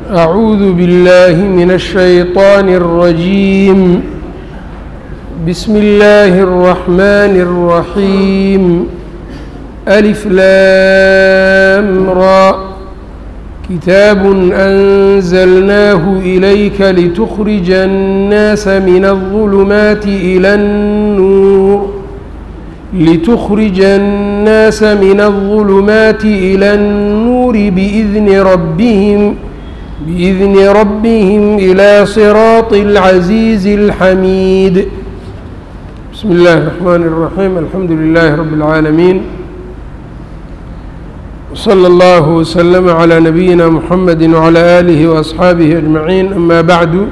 أعوذ بالله من الشيطان الرجيم بسم الله الرحمن الرحيم ألف لام را كتاب أنزلناه إليك لتخرج الناس من الظلمات إلى النور لتخرج الناس من الظلمات إلى النور بإذن ربهم بإذن ربهم إلى صراط العزيز الحميد بسم الله الرحمن الرحيم الحمد لله رب العالمين وصلى الله وسلم على نبينا محمد وعلى آله وأصحaabihi أجمعين أما بعد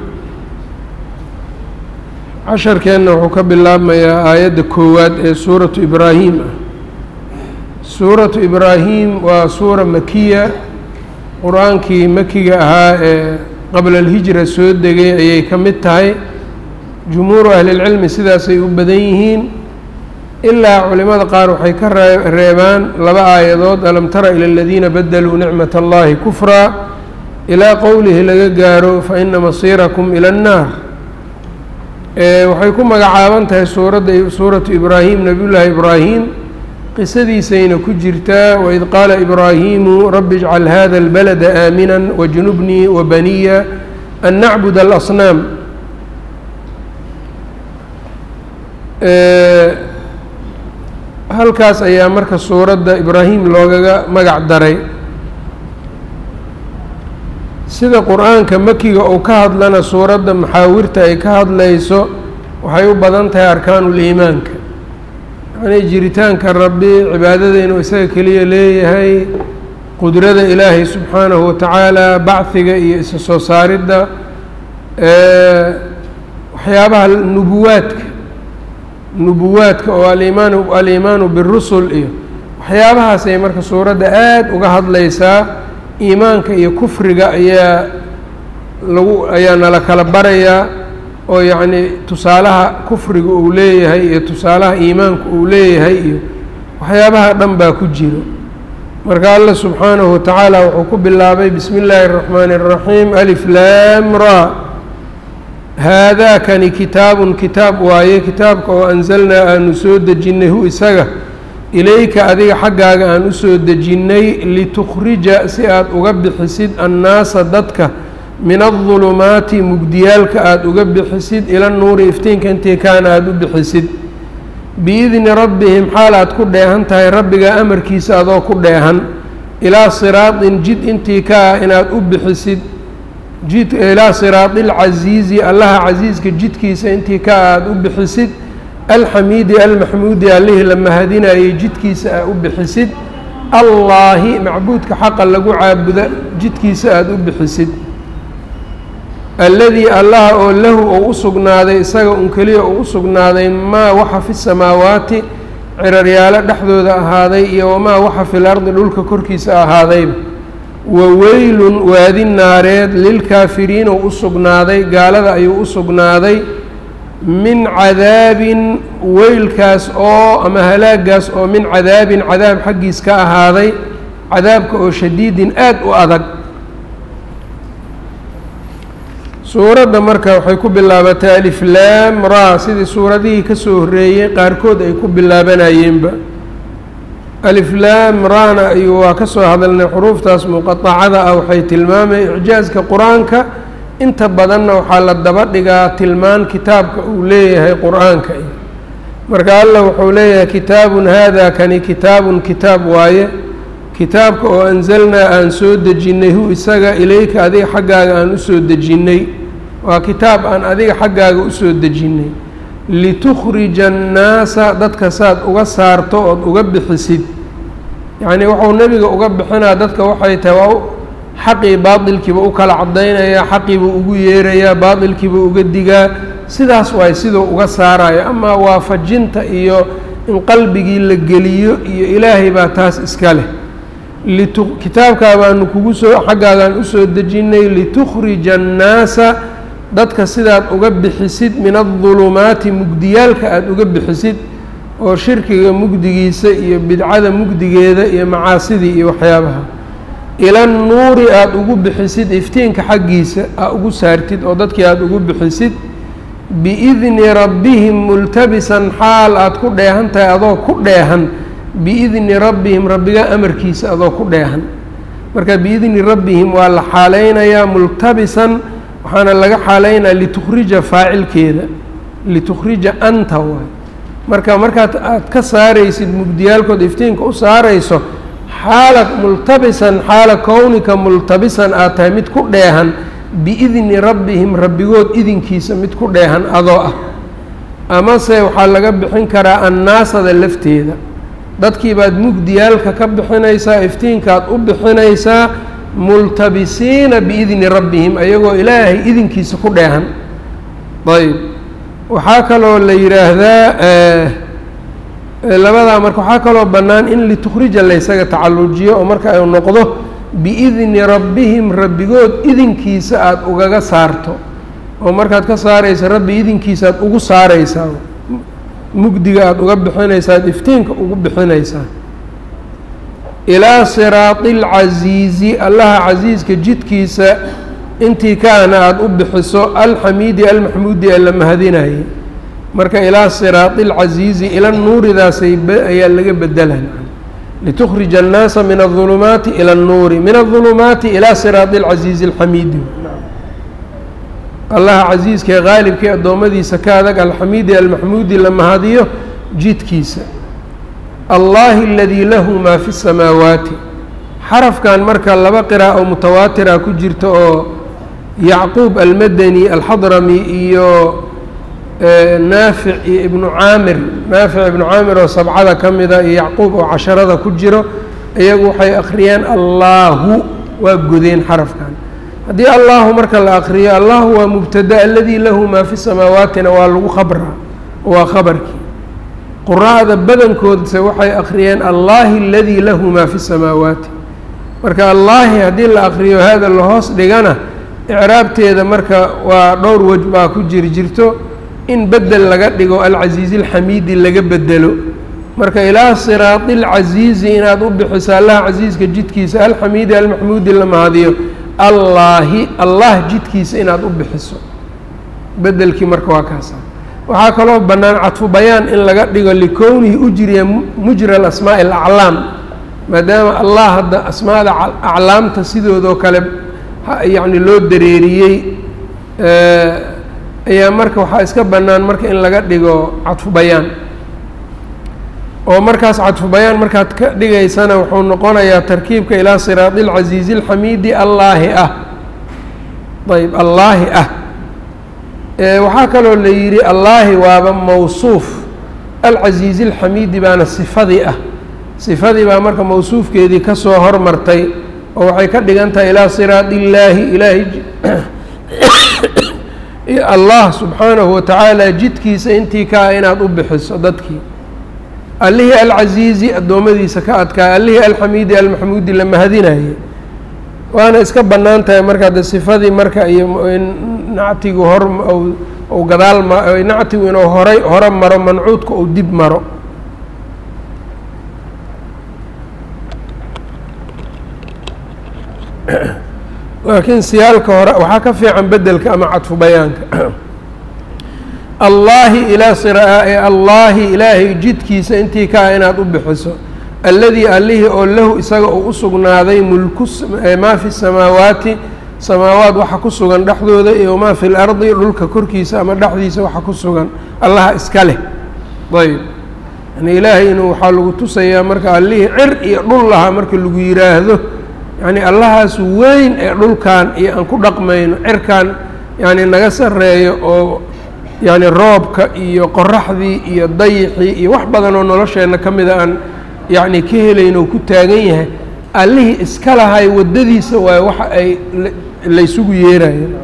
casharkeenna wuxuu ka bilaabmayaa aayadda koowaad ee suuratu ibraahim ah suuratu ibraahim waa suura makiya qur-aankii makiga ahaa ee qabla alhijra soo degay ayay ka mid tahay jumhuuru ahlilcilmi sidaasay u badan yihiin ilaa culimada qaar waxay ka reebaan laba aayadood alam tara ila aladiina badaluu nicmat allahi kufraa ilaa qowlihi laga gaaro fa ina masiirakum ila annaar waxay ku magacaaban tahay suuradda suuratu ibraahim nabiyullaahi ibraahim qisadiisayna ku jirtaa waid qaala ibraahimu rabbi ijcal hada albalada aamina wajnubnii wabaniya an nacbud alasnaam halkaas ayaa marka suuradda ibraahim loogaga magac daray sida qur-aanka makiga uu ka hadlana suuradda maxaawirta ay ka hadlayso waxay u badan tahay arkaanuliimaanka yacnii jiritaanka rabbi cibaadada inuu isaga keliya leeyahay qudrada ilaahay subxaanahu watacaala bachiga iyo isa soo saaridda waxyaabaha nubuwaadka nubuwaadka oo alimaanu aliimaanu birusul iyo waxyaabahaas ay marka suuradda aada uga hadlaysaa iimaanka iyo kufriga ayaa lagu ayaa nala kala barayaa oo yacnii tusaalaha kufriga uu leeyahay iyo tusaalaha iimaanka uu leeyahay iyo waxyaabaha dhan baa ku jiro marka allah subxaanahu watacaala wuxuu ku bilaabay bismi illaahi اraxmaani الraxiim alif laam ra haadaakani kitaabun kitaab waaye kitaabka oo anzalnaa aanu soo dejinnay hu isaga ilayka adiga xaggaaga aan usoo dejinnay litukhrija si aad uga bixisid annaasa dadka min adulumaati mugdiyaalka aada uga bixisid ila nuuri iftiinka intii kaana aada u bixisid biidni rabbihim xaal aad ku dheehan tahay rabbiga amarkiisa adoo ku dheehan ilaa siraatin jid intii ka ah inaad u bixisid jid ilaa siraadi alcasiizi allaha casiiska jidkiisa intii ka ah aada u bixisid alxamiidi almaxmuudi allihii la mahadinayay jidkiisa aa u bixisid allaahi macbuudka xaqa lagu caabuda jidkiisa aada u bixisid alladii allaha oo lahu ou u sugnaaday isaga un keliya uu u sugnaaday maa waxa fi samaawaati ciraryaalo dhexdooda ahaaday iyo wamaa waxa fil ardi dhulka korkiisa ahaadayba wa weylun waadi naareed lilkaafiriin ou u sugnaaday gaalada ayuu u sugnaaday min cadaabin weylkaas oo ama halaagaas oo min cadaabin cadaab xaggiis ka ahaaday cadaabka oo shadiidin aada u adag suuradda marka waxay ku bilaabatay alif laam ra sidii suuradihii ka soo horreeyey qaarkood ay ku bilaabanayeenba alif laam rana ayuu waa ka soo hadalnay xuruuftaas muqaطacada ah waxay tilmaamay icjaaska qur-aanka inta badanna waxaa la daba dhigaa tilmaan kitaabka uu leeyahay qur-aanka iyo marka allah wuxuu leeyahay kitaabun haada kani kitaabun kitaab waaye kitaabka oo anzalnaa aan soo dejinnay hu isaga ilayka adiga xaggaaga aan usoo dejinnay waa kitaab aan adiga xaggaaga usoo dejinnay litukhrija annaasa dadka saad uga saarto ood uga bixisid yacnii wuxuu nebiga uga bixinaa dadka waxay tahay waa xaqii baatilkiiba u kala cadaynayaa xaqiibuu ugu yeerayaa baatilkiibuu uga digaa sidaas waay siduu uga saarayo amaa waafajinta iyo in qalbigii la geliyo iyo ilaahay baa taas iska leh litu kitaabkaa baanu kugu soo xaggaagaan usoo dejinnay litukhrija annaasa dadka sidaad uga bixisid min adulumaati mugdiyaalka aada uga bixisid oo shirkiga mugdigiisa iyo bidcada mugdigeeda iyo macaasidii iyo waxyaabaha ila nuuri aada ugu bixisid iftiinka xaggiisa aa ugu saartid oo dadkii aada ugu bixisid biidni rabbihim multabisan xaal aada ku dheehan tahay adoo ku dheehan biidni rabbihim rabbiga amarkiisa adoo ku dheehan marka biidni rabbihim waa la xaaleynayaa multabisan waxaana laga xaaleynaya litukhrija faacilkeeda litukhrija anta waay marka markaad aada ka saaraysid mugdiyaalkood iftiinka u saarayso xaala multabisan xaala kownika multabisan aad tahay mid ku dheehan biidni rabbihim rabbigood idinkiisa mid ku dheehan adoo ah amase waxaa laga bixin karaa annaasada lafteeda dadkii baad mugdiyaalka ka bixinaysaa iftiinkaad u bixinaysaa multabisiina biidni rabbihim ayagoo ilaahay idinkiisa ku dheehan ayb waxaa kaloo la yidhaahdaa labadaa marka waxaa kaloo bannaan in litukhrija laysaga tacallujiyo oo marka ay noqdo biidni rabbihim rabbigood idinkiisa aada ugaga saarto oo markaad ka saaraysa rabbi idinkiisa aad ugu saaraysaa mugdiga aada uga bixinaysaa ad iftiinka ugu bixinaysaa ilaa siraati alcasiizi allaha casiiska jidkiisa intii kaana aada u bixiso alxamiidi almaxmuudi ee la mahadinayay marka ilaa siraati alcasiizi ila nuuridaasay ayaa laga bedelaa litukhrija annaasa min adulumaati ila annuuri min adulumaati ilaa siraati alcasiizi alxamiidi allaha casiiska ee qaalibkii addoommadiisa ka adag alxamiidi almaxmuudi la mahadiyo jidkiisa allahi aladii lahu maa fi الsamaawaati xarafkan marka laba qira'a oo mutawaatira ku jirta oo yacquub almadani alxadrami iyo naafic iyo ibnu caamir naafic ibnu caamir oo sabcada ka mida iyo yacquub oo casharada ku jiro iyagu waxay akhriyeen allaahu waa godeen xarafkan haddii allahu marka la akriyo allahu waa mubtada aladii lahu maa fi samaawaatina waa lagu khabraa waa khabarkii quraa'da badankoodse waxay akhriyeen allahi aladii lahu maa fi samaawaati marka allaahi haddii la akriyo hada lahoos dhigana icraabteeda marka waa dhowr wej baa ku jiri jirto in bedel laga dhigo alcasiizi alxamiidi laga bedelo marka ilaa siraati alcasiizi inaad u bixiso allaha casiiska jidkiisa alxamiidi almaxmuudi la mahadiyo allaahi allah jidkiisa inaad u bixiso bedelkii marka waa kaasa waxaa kaloo bannaan cadfu bayaan in laga dhigo likownihi ujriya mujra alasmaa'i alaclaam maadaama allah hadda asmaada aclaamta sidoodoo kale yacni loo dareeriyey ayaa marka waxaa iska bannaan marka in laga dhigo cadfu bayaan oo markaas cadfu bayaan markaad ka dhigaysana wuxuu noqonayaa tarkiibka ilaa siraadi alcasiizi alxamiidi allaahi ah ayb allaahi ah waxaa kaloo la yidhi allaahi waaba mawsuuf alcasiizi alxamiidi baana sifadii ah sifadii baa marka mawsuufkeedii ka soo hormartay oo waxay ka dhigan tahay ilaa siraadi illaahi ilaahi allah subxaanahu watacaala jidkiisa intii ka ah inaad u bixiso dadkii allihii alcasiizi addoommadiisa ka adkaa allihii alxamiidi almaxmuudi la mahadinayay waana iska bannaan tahay marka de sifadii marka iyo nactigu hor u gadaal ma nactigu inuu horay hore maro mancuudka uu dib maro laakiin siyaalka hore waxaa ka fiican bedelka ama cadfu bayaanka allaahi ilaa sirae allaahi ilaahay jidkiisa intii ka ah inaad u bixiso alladii allihii oo lahu isaga uu u sugnaaday mulku maa fi samaawaati samaawaat waxa ku sugan dhexdooda iyo maa fi lardi dhulka korkiisa ama dhexdiisa waxa ku sugan allaha iska leh ayb yani ilaahay inuu waxaa lagu tusayaa marka allihii cir iyo dhul lahaa marka lagu yiraahdo yani allahaas weyn ee dhulkan iyo aan ku dhaqmayno cirkan yani naga sareeyo oo yani roobka iyo qoraxdii iyo dayixii iyo wax badan oo nolosheenna ka mida aan yacni ka helayn oo ku taagan yahay allihii iska lahay waddadiisa waaye waxa ay laysugu yeerayeen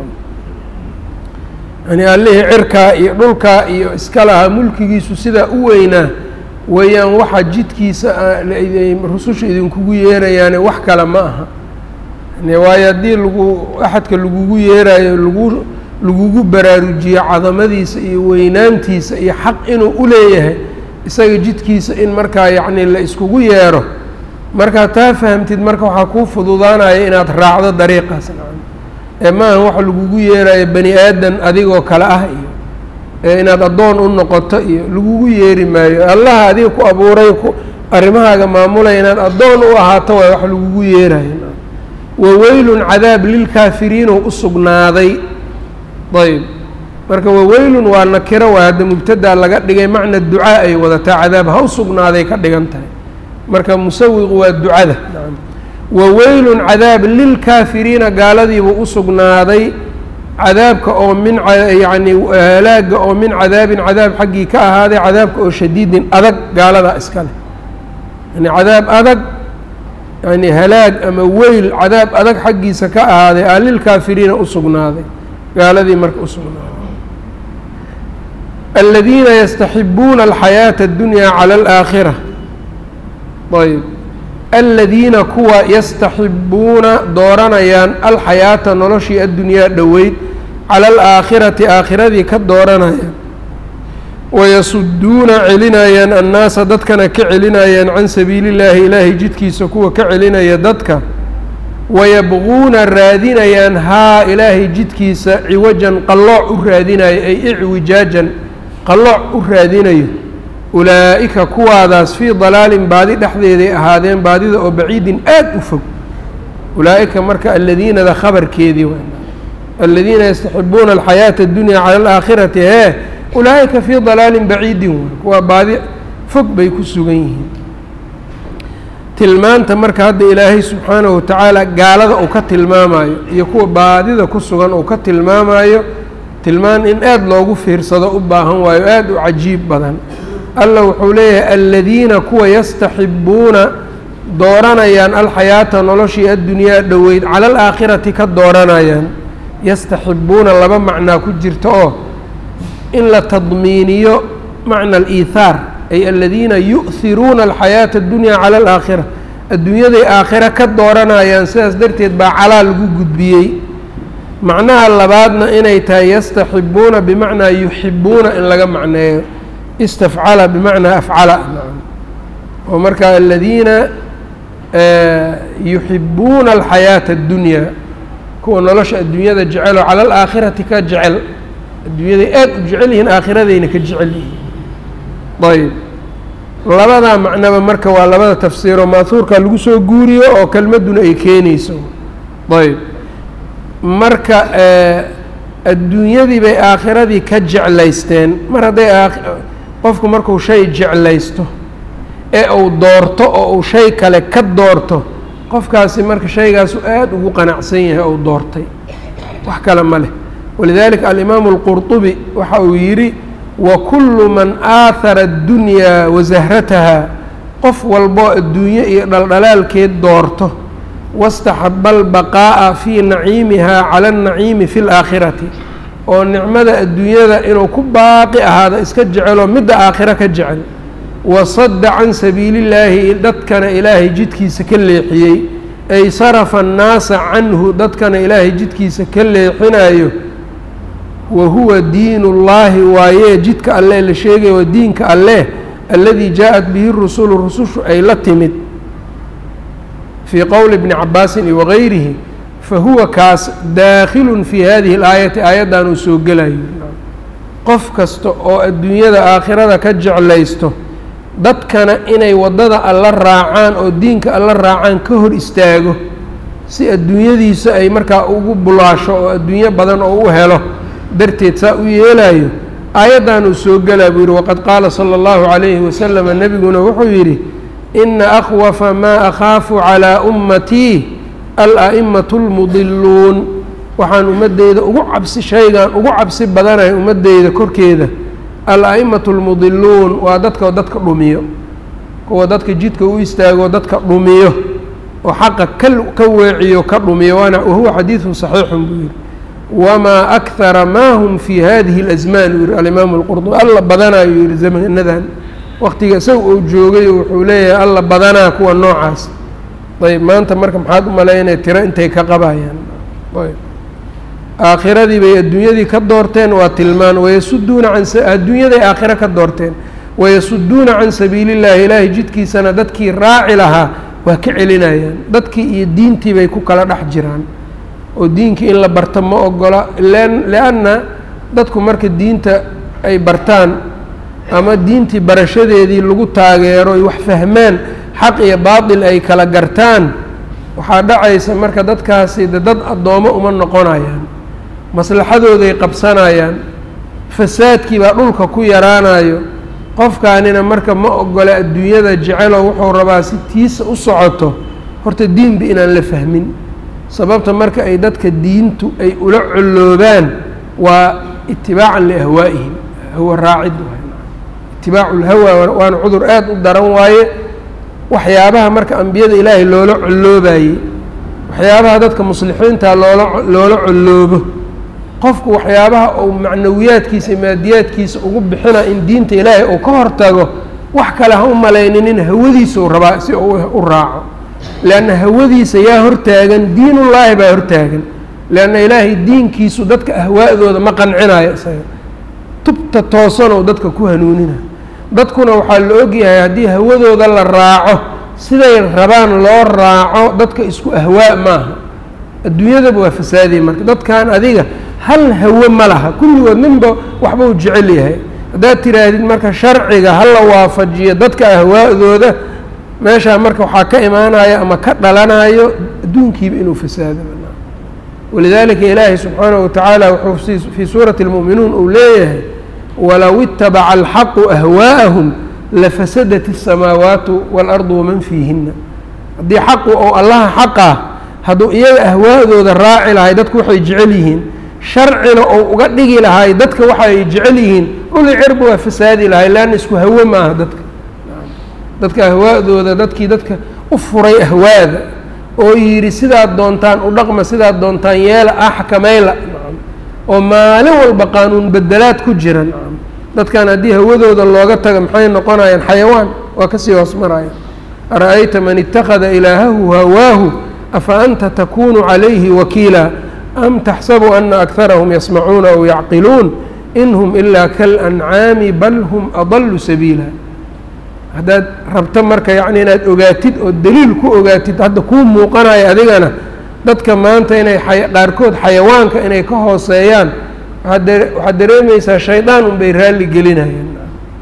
yani allihii cirkaa iyo dhulkaa iyo iska lahaa mulkigiisu sidaa u weynaa weeyaan waxa jidkiisa rususha idinkugu yeerayaane wax kale ma aha waayo haddii lagu axadka lagugu yeerayo lagu lagugu baraarujiyo cadamadiisa iyo weynaantiisa iyo xaq inuu u leeyahay isaga jidkiisa in markaa yacni la iskugu yeero markaad taa fahamtid marka waxaa kuu fududaanaya inaad raacdo dariiqaas nacam ee maaha waxa lagugu yeerayo bani aadan adigoo kale ah iyo ee inaad addoon u noqoto iyo lagugu yeeri maayo allaha adiga ku abuuray ku arrimahaaga maamulaya inaad addoon u ahaato waay wax lagugu yeerayo waweylun cadaab lilkaafiriin oo u sugnaaday ayb marka waweylun waa nakiro waa hadda mubtadaa laga dhigay macna ducaa ay wadataa cadaab ha u sugnaaday ka dhigan tahay marka musawiqu waa ducada waweylun cadaab lilkaafiriina gaaladiibuu u sugnaaday cadaabka oo min yacni halaaga oo min cadaabin cadaab xaggii ka ahaaday cadaabka oo shadiidin adag gaaladaa iska leh yani cadaab adag yani halaag ama weyl cadaab adag xaggiisa ka ahaaday aa lilkaafiriina u sugnaaday gaaladii marka u sugnaaday aladiina yastaxibuuna alxayaata اddunyaa cala alaakhira ayb aladiina kuwa yastaxibuuna dooranayaan alxayaata noloshii addunyaa dhoweyd cala alaakhirati aakhiradii ka dooranayaan wayasuduuna celinayaan annaasa dadkana ka celinayaan can sabiili llaahi ilaahay jidkiisa kuwa ka celinaya dadka wayabquuna raadinayaan haa ilaahay jidkiisa ciwajan qallooc u raadinayo ay icwijaajan qallooc u raadinayo ulaa'ika kuwaadaas fii dalaalin baadi dhexdeeday ahaadeen baadida oo baciidin aad u fog ulaa'ika marka aladiinada khabarkeedii w aladiina yastaxibuuna alxayaata اddunyaa cala alaakhirati hee ulaa'ika fii dalaalin baciidin way kuwaa baadi fog bay ku sugan yihiin tilmaanta marka hadda ilaahay subxaanahu watacaala gaalada uu ka tilmaamayo iyo kuwa baadida ku sugan uu ka tilmaamayo tilmaan in aada loogu fiirsado u baahan waayo aada u cajiib badan alla wuxuu leeyahay aladiina kuwa yastaxibuuna dooranayaan alxayaata noloshii addunyaa dhoweyd cala alaakhirati ka dooranayaan yastaxibuuna laba macnaa ku jirta oo in la tadmiiniyo macna aliithaar ay aladiina yu'hiruuna alxayaata addunyaa cala alaakhira adduunyaday aakhira ka dooranayaan sidaas darteed baa calaa lagu gudbiyey macnaha labaadna inay tahay yastaxibuuna bimacnaa yuxibuuna in laga macneeyo istafcala bimacnaa afcala oo markaa aladiina yuxibuuna alxayaata addunyaa kuwa nolosha adduunyada jeceloo cala alaakhirati ka jecel adduunyaday aada u jecel yihiin aakhiradayna ka jecel yihiin ayb labadaa macnaba marka waa labada tafsiiroo maahuurka lagu soo guuriyo oo kelmadduna ay keenayso ayb marka adduunyadii bay aakhiradii ka jeclaysteen mar hadday qofku markuu shay jeclaysto ee uu doorto oo uu shay kale ka doorto qofkaasi marka shaygaasu aada ugu qanacsan yahay ou doortay wax kale ma leh walidalika alimaamu alqurطubi waxa uu yidhi wakulu man aahara addunyaa wasahrataha qof walboo adduunye iyo dhaldhalaalkeed doorto wastaxaba albaqaa'a fii naciimihaa cala annaciimi fi laakhirati oo nicmada adduunyada inuu ku baaqi ahaado iska jeceloo midda aakhiro ka jecel wasadda can sabiili illaahi dadkana ilaahay jidkiisa ka leexiyey ay sarafa annaasa canhu dadkana ilaahay jidkiisa ka leexinayo wa huwa diin ullaahi waayee jidka alleh la sheegaya waa diinka alleh alladii jaa-at bihi rusulu rusushu ay la timid fii qowli bni cabaasin iyo wagayrihi fa huwa kaas daakhilun fii hadihi اlaayati aayaddan uu soo gelayo qof kasta oo adduunyada aakhirada ka jeclaysto dadkana inay waddada alla raacaan oo diinka alla raacaan ka hor istaago si adduunyadiisa ay markaa ugu bulaasho oo adduunyo badan oo u helo darteed saa u yeelayo aayaddan uu soo gelaa buu yidhi waqad qaala sala allahu calayhi wasalama nebiguna wuxuu yidhi ina akhwafa maa akhaafu calaa ummatii al-a'imatu almudiluun waxaan ummaddeyda ugu cabsi shaygan ugu cabsi badanahay ummaddeyda korkeeda al-a'imatu almudiluun waa dadka dadka dhumiyo kuwa dadka jidka u istaago dadka dhumiyo oo xaqa ka ka weeciyo ka dhumiyo waana wahuwa xadiidun saxiixun buu yidhi wamaa akhara maa hum fii hadihi اlasmaan uu yihi alimaamu alqurdubi alla badanaayuu yihi zamanadan waktiga isaga uu joogay wuxuu leeyahay alla badanaa kuwa noocaas ayb maanta marka maxaad u malaynaya tiro intay ka qabayaan ayb aakhiradii bay adduunyadii ka doorteen waa tilmaan wayasuduuna can adduunyaday aakhiro ka doorteen wayasuduuna can sabiili llahi ilaahay jidkiisana dadkii raaci lahaa waa ka celinayaan dadkii iyo diintii bay ku kala dhex jiraan oo diinkii in la barto ma ogola lianna dadku marka diinta ay bartaan ama diintii barashadeedii lagu taageero ay wax fahmaan xaq iyo baatil ay kala gartaan waxaa dhacaysa marka dadkaasi de dad addoomo uma noqonayaan maslaxadooday qabsanayaan fasaadkii baa dhulka ku yaraanayo qofkaanina marka ma ogola adduunyada jecelo wuxuu rabaa si tiisa u socoto horta diinba inaan la fahmin sababta marka ay dadka diintu ay ula colloobaan waa itibaacan liahwaa'ihim hawa raacid itibaacu lhawa waana cudur aad u daran waaye waxyaabaha marka ambiyada ilaahay loola colloobayey waxyaabaha dadka muslixiinta loola loola colloobo qofku waxyaabaha uu macnawiyaadkiisa maadiyaadkiisa ugu bixina in diinta ilaahay uu ka hortago wax kale ha u malayninin hawadiisa uu rabaa si uu u raaco leanna hawadiisa yaa hortaagan diinullaahi baa hortaagan leanna ilaahay diinkiisu dadka ahwaa'dooda ma qancinayo isaga tubta toosanoo dadka ku hanuunina dadkuna waxaa la ogyahay haddii hawadooda la raaco siday rabaan loo raaco dadka isku ahwaa maaha adduunyadaba waa fasaadaya marka dadkan adiga hal hawo ma laha kulligood ninba waxba u jecel yahay haddaad tiraahdid marka sharciga ha la waafajiyo dadka ahwaa'dooda meeshaa marka waxaa ka imaanayo ama ka dhalanayo adduunkiiba inuu fasaado walidaalika ilaahay subxaanahu watacaala wuxuu fii suurati اlmu'minuun uu leeyahay walow itabaca alxaqu ahwaa'ahum lafasadat الsamaawaatu waalardu waman fiihina haddii xaqu ou allaha xaqah hadduu iyaga ahwaa'dooda raaci lahay dadku waxay jecel yihiin sharcina ou uga dhigi lahay dadka waxa ay jecel yihiin dhuli cirba waa fasaadi lahay leanna isku hawo maaha dadka dadka ahwaa'dooda dadkii dadka u furay ahwaada oo yidhi sidaad doontaan u dhaqma sidaad doontaan yeela axkamayla oo maalin walba qaanuun bedelaad ku jira dadkan haddii hawadooda looga taga maxay noqonayaan xayawaan waa kasii hoos maraya ara-ayta man ittakhada ilaahahu hawaahu afa anta takunu calayhi wakiila am taxsabu ana akarahum yasmacuuna aw yacqiluun in hum ilaa kalancaami bal hum adalu sabiila haddaad rabto marka yacni inaad ogaatid oo daliil ku ogaatid hadda kuu muuqanayo adigana dadka maanta inay qaarkood xayawaanka inay ka hooseeyaan waxaad dareemaysaa shaydaan unbay raalli gelinayaan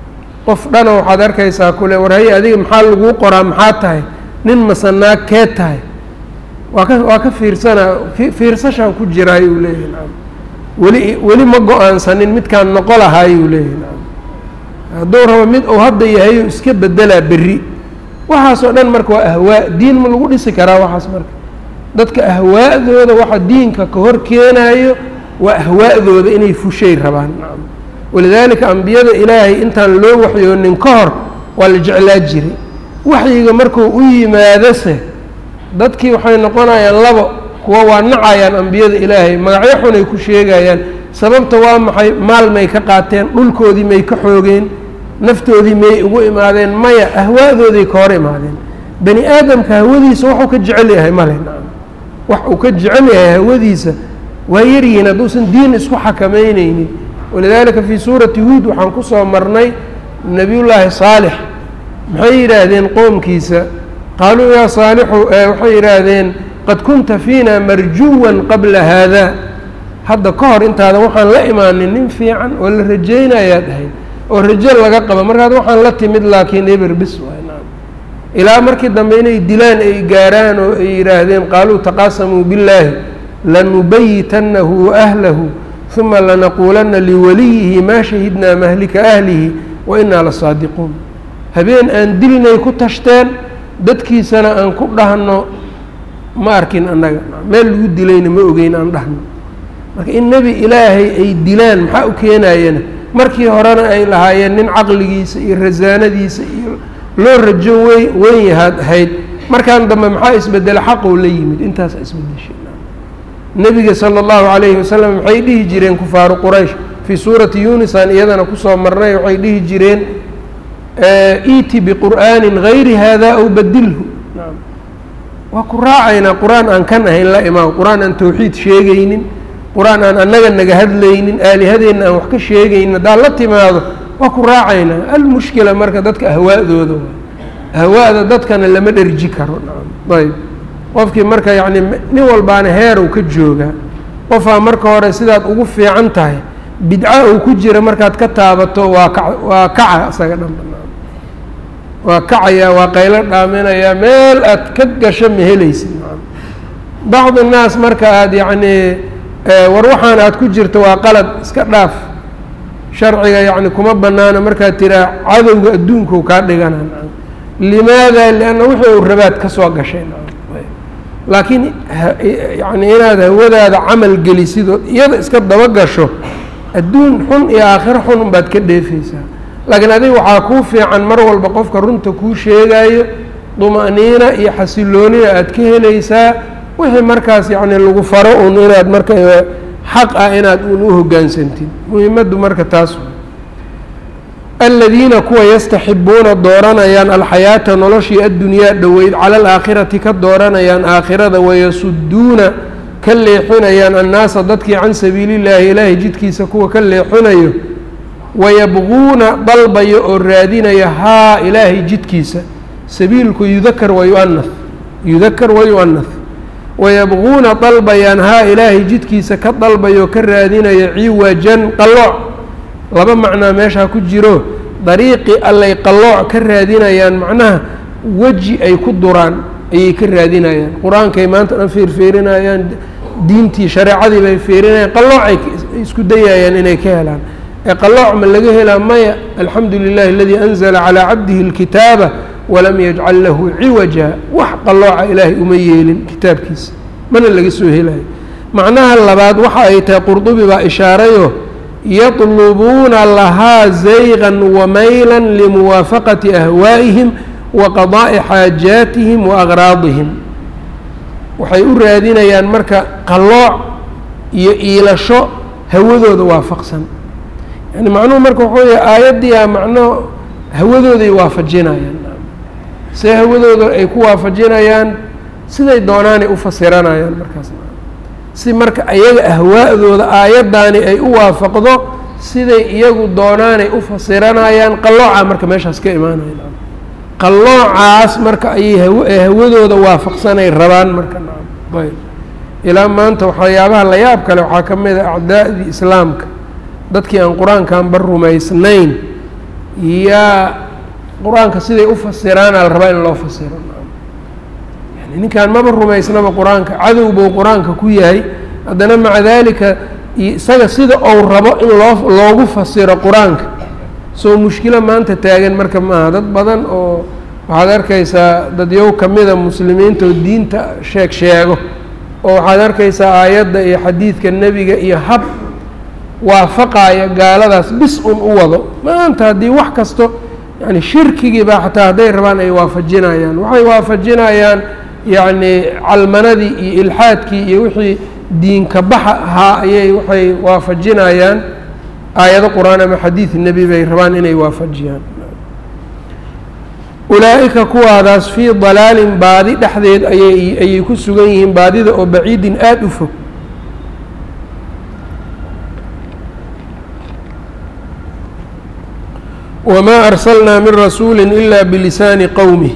qof dhana waxaad arkaysaa kule war haye adiga maxaa laguu qoraa maxaa tahay nin masanaag kee tahay waa ka waa ka fiirsanaa fiirsashaan ku jiraayuu leeyahay nacam weli weli ma go-aansanin midkaan noqo lahaayuu leeyahay nacam hadduu rabo mid uu hadda yahayu iska bedelaa berri waxaasoo dhan marka waa ahwaa diin ma lagu dhisi karaa waxaas marka dadka ahwaa'dooda waxa diinka ka hor keenaayo waa ahwaa'dooda inay fushay rabaan nacam walidaalika ambiyada ilaahay intaan loo waxyoonin ka hor waa la jeclaa jiray waxyiga markuu u yimaadose dadkii waxay noqonayaan labo kuwa waa nacayaan ambiyada ilaahay magacyo xunay ku sheegayaan sababta waa maxay maal may ka qaateen dhulkoodii may ka xoogeen naftoodii may ugu imaadeen maya ahwaa'dooday ka hor imaadeen bani aadamka hawadiisa waxuu ka jecel yahay male nacam wax uu ka jecel yahay hawadiisa waa yaryihiin hadduusan diin isku xakamayneynin walidaalika fii suurati huud waxaan ku soo marnay nebiyullaahi saalix maxay yidhaahdeen qoomkiisa qaaluu yaa saalixu waxay yidhaahdeen qad kunta fiina marjuwan qabla haada hadda ka hor intaadan waxaan la imaanin nin fiican oo la rajaynayaad ahayd oo rajo laga qaba markaad waxaan la timid laakiin eber bis waay naam ilaa markii dambe inay dilaan ay gaaraan oo ay yidhaahdeen qaaluu taqaasamuu billaahi lanubayitanahu waahlahu uma lanaquulanna liwaliyihi maa shahidnaa mahlika ahlihi wa inaa lasaadiquun habeen aan dilnay ku tashteen dadkiisana aan ku dhahno ma arkin annaga meel lagu dilayna ma ogeyn aan dhahno marka in nebi ilaahay ay dilaan maxaa u keenayana markii horena ay lahaayeen nin caqligiisa iyo rasaanadiisa iyo loo rajo wey weyn yahaad ahayd markaan dambe maxaa isbedela xaqou la yimid intaasa isbedeshay nebiga sala allahu calayhi wasalam maxay dhihi jireen kufaaru quraysh fii suurati yunis aan iyadana kusoo marnay waxay dhihi jireen iiti biqur'aanin gayri hada aw badilhu waa ku raacaynaa qur-aan aan kan ahayn la imaan qur-aan aan tawxiid sheegaynin qur-aan aan annaga naga hadlaynin aalihadeenna aan wax ka sheegaynin haddaad la timaado waa ku raacaynaa almushkila marka dadka ahwaa'dooda ahwaa'da dadkana lama dherji karo ayb qofkii marka yacni nin walbaana heerow ka joogaa qofaa marka hore sidaad ugu fiican tahay bidca uu ku jira markaad ka taabato waa ka waa kaca isaga dhan banaan waa kacaya waa qaylo dhaaminayaa meel aad ka gasho ma helaysid bacd innaas marka aada yacnii war waxaan aad ku jirto waa qalad iska dhaaf sharciga yacni kuma banaano markaad tiraa cadowga adduunkau kaa dhigana limaada lianna wixii uu rabaad ka soo gashay laakiin yani inaad hawadaada camal gelisid oo iyada iska daba gasho adduun xun iyo aakhiro xun unbaad ka dheefeysaa laakiin adiga waxaa kuu fiican mar walba qofka runta kuu sheegayo duma'niina iyo xasiloonina aad ka helaysaa wixii markaas yacni lagu faro un inaad marka xaq ah inaad un u hogaansantid muhimaddu marka taas aladiina kuwa yastaxibuuna dooranayaan alxayaata noloshii addunyaa dhoweyd cala alaakhirati ka dooranayaan aakhirada wayasuduuna ka leexinayaan annaasa dadkii can sabiilillaahi ilaahay jidkiisa kuwa ka leexinayo wayabquuna dalbayo oo raadinaya haa ilaahay jidkiisa sabiilku yudakar wayu'anas yudakar wayu'anas wayabquuna dalbayaan haa ilaahay jidkiisa ka dalbayo ka raadinaya ciwajan qallooc laba macnaa meeshaa ku jiro dariiqii allay qallooc ka raadinayaan macnaha weji ay ku duraan ayay ka raadinayaan qur-aankay maanta dhan feerfeerinayaan diintii shareecadii bay feerinayaan qalloocay isku dayayaan inay ka helaan ee qallooc ma laga helaa maya alxamdu lilahi aladii anzala calaa cabdihi اlkitaaba walam yajcal lahu ciwaja wax qallooca ilaahay uma yeelin kitaabkiisa mana laga soo helayo macnaha labaad waxa ay tahay qurdubi baa ishaarayo yطlubuuna lahaa zaygan wamayla limuwaafaqati ahwaa'ihim wa qadaa'i xaajaatihim wa aqraadihim waxay u raadinayaan marka qallooc iyo iilasho hawadooda waafaqsan yani macnuhu marka waxuu yahay aayaddiia macno hawadooday waafajinayaan see hawadooda ay ku waafajinayaan siday doonaanay u fasiranayaan markaas si marka iyaga ahwaa'dooda aayaddaani ay u waafaqdo siday iyagu doonaanay u fasiranayaan qallooca marka meeshaas ka imaanaya qalloocaas marka ayay haw hawadooda waafaqsanay rabaan marka ayb ilaa maanta waxyaabaha la yaab kale waxaa ka mid a acdaa'dii islaamka dadkii aan qur-aankanba rumaysnayn yaa qur-aanka siday u fasiraana la rabaa in loo fasiro yani ninkaan maba rumaysnaba qur-aanka cadow buu qur-aanka ku yahay haddana maca daalika isaga sida ou rabo in loo loogu fasiro qur-aanka soo mushkilo maanta taagan marka maaha dad badan oo waxaad arkaysaa dadyow kamida muslimiinta oo diinta sheeg sheego oo waxaad arkaysaa aayadda iyo xadiidka nebiga iyo hab waafaqaya gaaladaas bis un u wado maanta haddii wax kasto yani shirkigii baa xataa hadday rabaan ay waafajinayaan waxay waafajinayaan yacni calmanadii iyo ilxaadkii iyo wixii diinka baxa ahaa ayay waxay waafajinayaan aayado qur-aan ama xadiid nebi bay rabaan inay waafajiyaan ulaa'ika kuwaadaas fii dalaalin baadi dhexdeed ayay ayay ku sugan yihiin baadida oo baciidin aada u fog wmaa arsalnaa min rasuuli ila bilisaani qowmih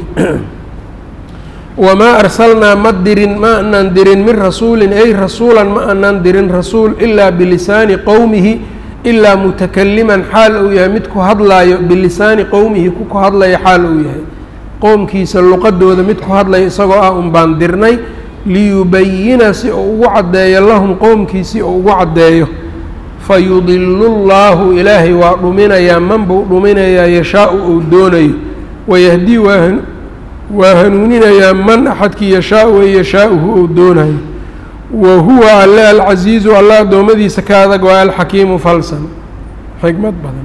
wamaa arsalnaa ma dirin ma anaan dirin min rasuulin ay rasuulan ma anaan dirin rasuul ilaa bilisaani qowmihi ilaa mutakaliman xaal uu yahay mid ku hadlaayo bilisaani qowmihi ku ku hadlaya xaal uu yahay qowmkiisa luqadooda mid ku hadlaya isagoo ah un baan dirnay liyubayina si uu ugu caddeeyo lahum qowmkiisi uu ugu caddeeyo fayudilu llaahu ilaahay waa dhuminayaa man buu dhuminayaa yashaau uu doonayo wayahdii waa waa hanuuninayaa man axadkii yashaau ee yashaauhu uu doonayo wa huwa alle alcasiizu alla addoommadiisa ka adag waa alxakiimu falsan xikmad badan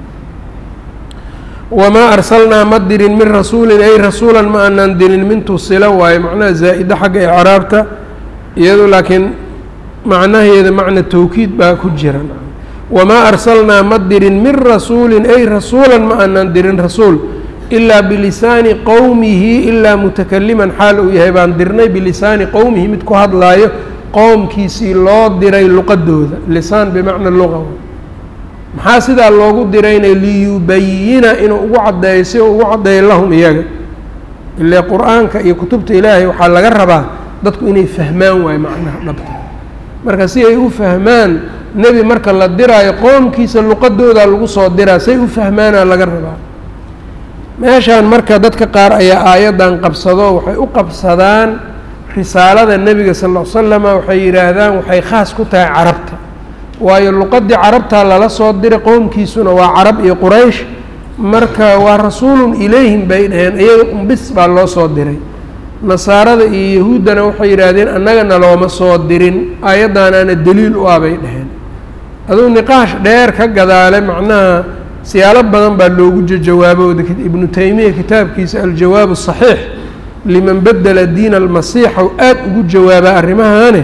wamaa arsalnaa ma dirin min rasuulin ay rasuulan ma aanaan dirin min tusila waayo macnaha zaa'ida xagga icraabta iyado laakiin macnaheeda macna tawkiid baa ku jira wamaa arsalnaa ma dirin min rasuulin ay rasuulan ma aanaan dirin rasuul ilaa bilisaani qowmihi ilaa mutakaliman xaal uu yahay baan dirnay bilisaani qowmihi mid ku hadlaayo qowmkiisii loo diray luqadooda lisaan bimacna luqa maxaa sidaa loogu dirayna liyubayina inuu ugu caddeeyo si uu ugu caddeeyo lahum iyaga ile qur-aanka iyo kutubta ilaahay waxaa laga rabaa dadku inay fahmaan waayo macnaha dhabta marka si ay u fahmaan nebi marka la diraayo qoomkiisa luqadooda lagu soo diraa say u fahmaana laga rabaa meeshaan marka dadka qaar ayaa aayaddan qabsado waxay u qabsadaan risaalada nebiga sal ll l slama waxay yidhaahdaan waxay khaas ku tahay carabta waayo luqadii carabtaa lala soo diray qowmkiisuna waa carab iyo quraysh marka waa rasuulun ilayhim bay dhaheen iyaga unbis baa loo soo diray nasaarada iyo yahuuddana waxay yidhaahdeen annagana looma soo dirin aayaddaanaana daliil u ah bay dhaheen aduu niqaash dheer ka gadaale macnaha siyaalo badan baa loogu jawaabo ibnu taymiya kitaabkiisa aljawaab asaxiix liman bedela diina almasiixa u aada ugu jawaabaa arrimahane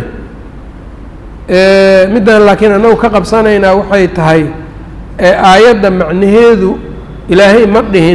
middan laakiin annagu ka qabsanaynaa waxay tahay aayadda macnaheedu ilaahay ma dhihin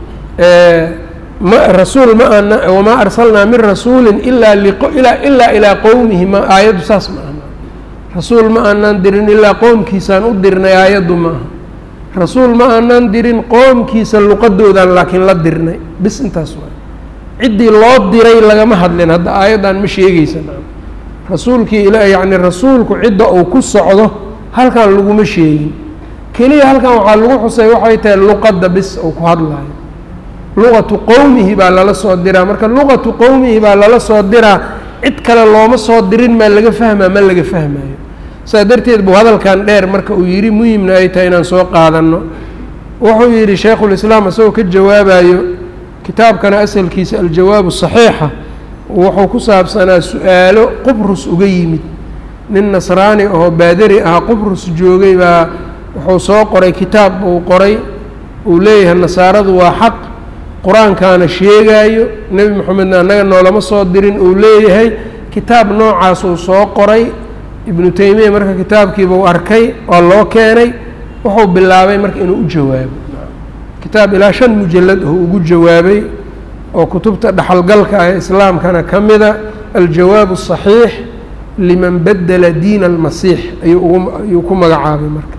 ma rasuul ma ana wamaa arsalnaa min rasuulin ilaa ilaa ilaa ilaa qowmihi ma aayaddu saas ma aha rasuul ma aanaan dirin ilaa qoomkiisaan u dirnay aayaddu ma aha rasuul ma aanaan dirin qoomkiisa luqadoodaan laakiin la dirnay bis intaas waay ciddii loo diray lagama hadlin hadda aayaddan ma sheegeysa rasuulkii ila yacni rasuulku cidda uu ku socdo halkan laguma sheegin keliya halkan waxaa lagu xusay waxay tahay luqadda bis uu ku hadlayo luqatu qowmihi baa lala soo diraa marka luqatu qowmihi baa lala soo diraa cid kale looma soo dirin maa laga fahmaa ma laga fahmayo saa darteed buu hadalkan dheer marka uu yidhi muhimna ay tahay inaan soo qaadanno wuxuu yidhi shaykhulislaam isagoo ka jawaabayo kitaabkana asalkiisa aljawaabu saxiixa wuxuu ku saabsanaa su-aalo qubrus uga yimid nin nasraani ahoo baadari ah qubrus joogay baa wuxuu soo qoray kitaab uu qoray uu leeyahay nasaaradu waa xaq qur-aankaana sheegaayo nebi moxamedna annaga noolama soo dirin uu leeyahay kitaab noocaas uu soo qoray ibnu taymiya marka kitaabkiiba u arkay oo loo keenay wuxuu bilaabay marka inuu u jawaabo kitaab ilaa shan mujalad oo ugu jawaabay oo kutubta dhaxalgalka ah ee islaamkana ka mida aljawaab الصaxiix liman bedela diin اlmasiix ayuu ku magacaabay marka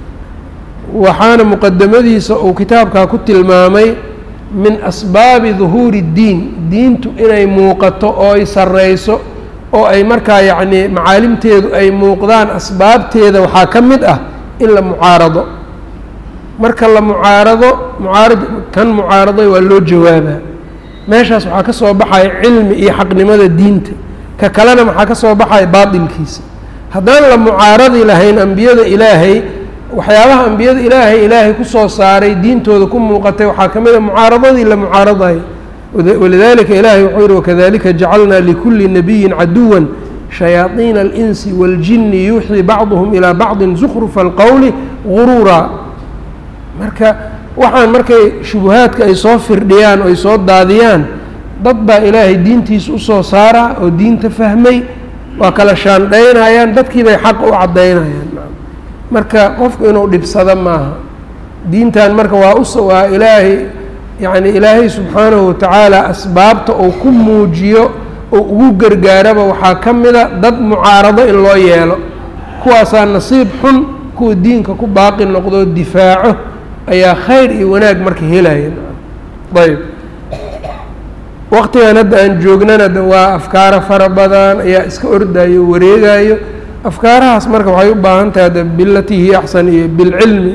waxaana muqadamadiisa uu kitaabkaa ku tilmaamay min asbaabi duhuuri اddiin diintu inay muuqato oo ay sareyso oo ay markaa yacnii macaalimteedu ay muuqdaan asbaabteeda waxaa ka mid ah in la mucaarado marka la mucaarado mucaarad kan mucaaraday waa loo jawaabaa meeshaas waxaa ka soo baxaya cilmi iyo xaqnimada diinta ka kalena maxaa ka soo baxaya baatilkiisa haddaan la mucaaradi lahayn ambiyada ilaahay waxyaabaha ambiyada ilaahay ilaahay kusoo saaray diintooda ku muuqatay waxaa ka mid a mucaaradadii la mucaaradayo walidalika ilaahay wuxuu yihi wakadalika jacalnaa likulli nabiyin caduwa shayaaiina alinsi waاljini yuuxii bacduhum ilaa bacdin zukrufa alqowli guruuraa marka waxaan markay shubuhaadka ay soo firdhiyaan oo ay soo daadiyaan dad baa ilaahay diintiisa usoo saaraa oo diinta fahmay waa kala shaandhaynayaan dadkii bay xaq u caddaynayaan marka qofku inuu dhibsado maaha diintan marka waa us waa ilaahay yacni ilaahay subxaanahu watacaala asbaabta uu ku muujiyo oo ugu gargaaraba waxaa ka mida dad mucaarado in loo yeelo kuwaasaa nasiib xun kuwa diinka ku baaqi noqdoo difaaco ayaa khayr iyo wanaag marka helaya ayb waqtigan hadda aan joognana de waa afkaaro fara badan ayaa iska ordayo wareegayo afkaarahaas marka waxay u baahan tahay de bilatii hiya axsan iyo bilcilmi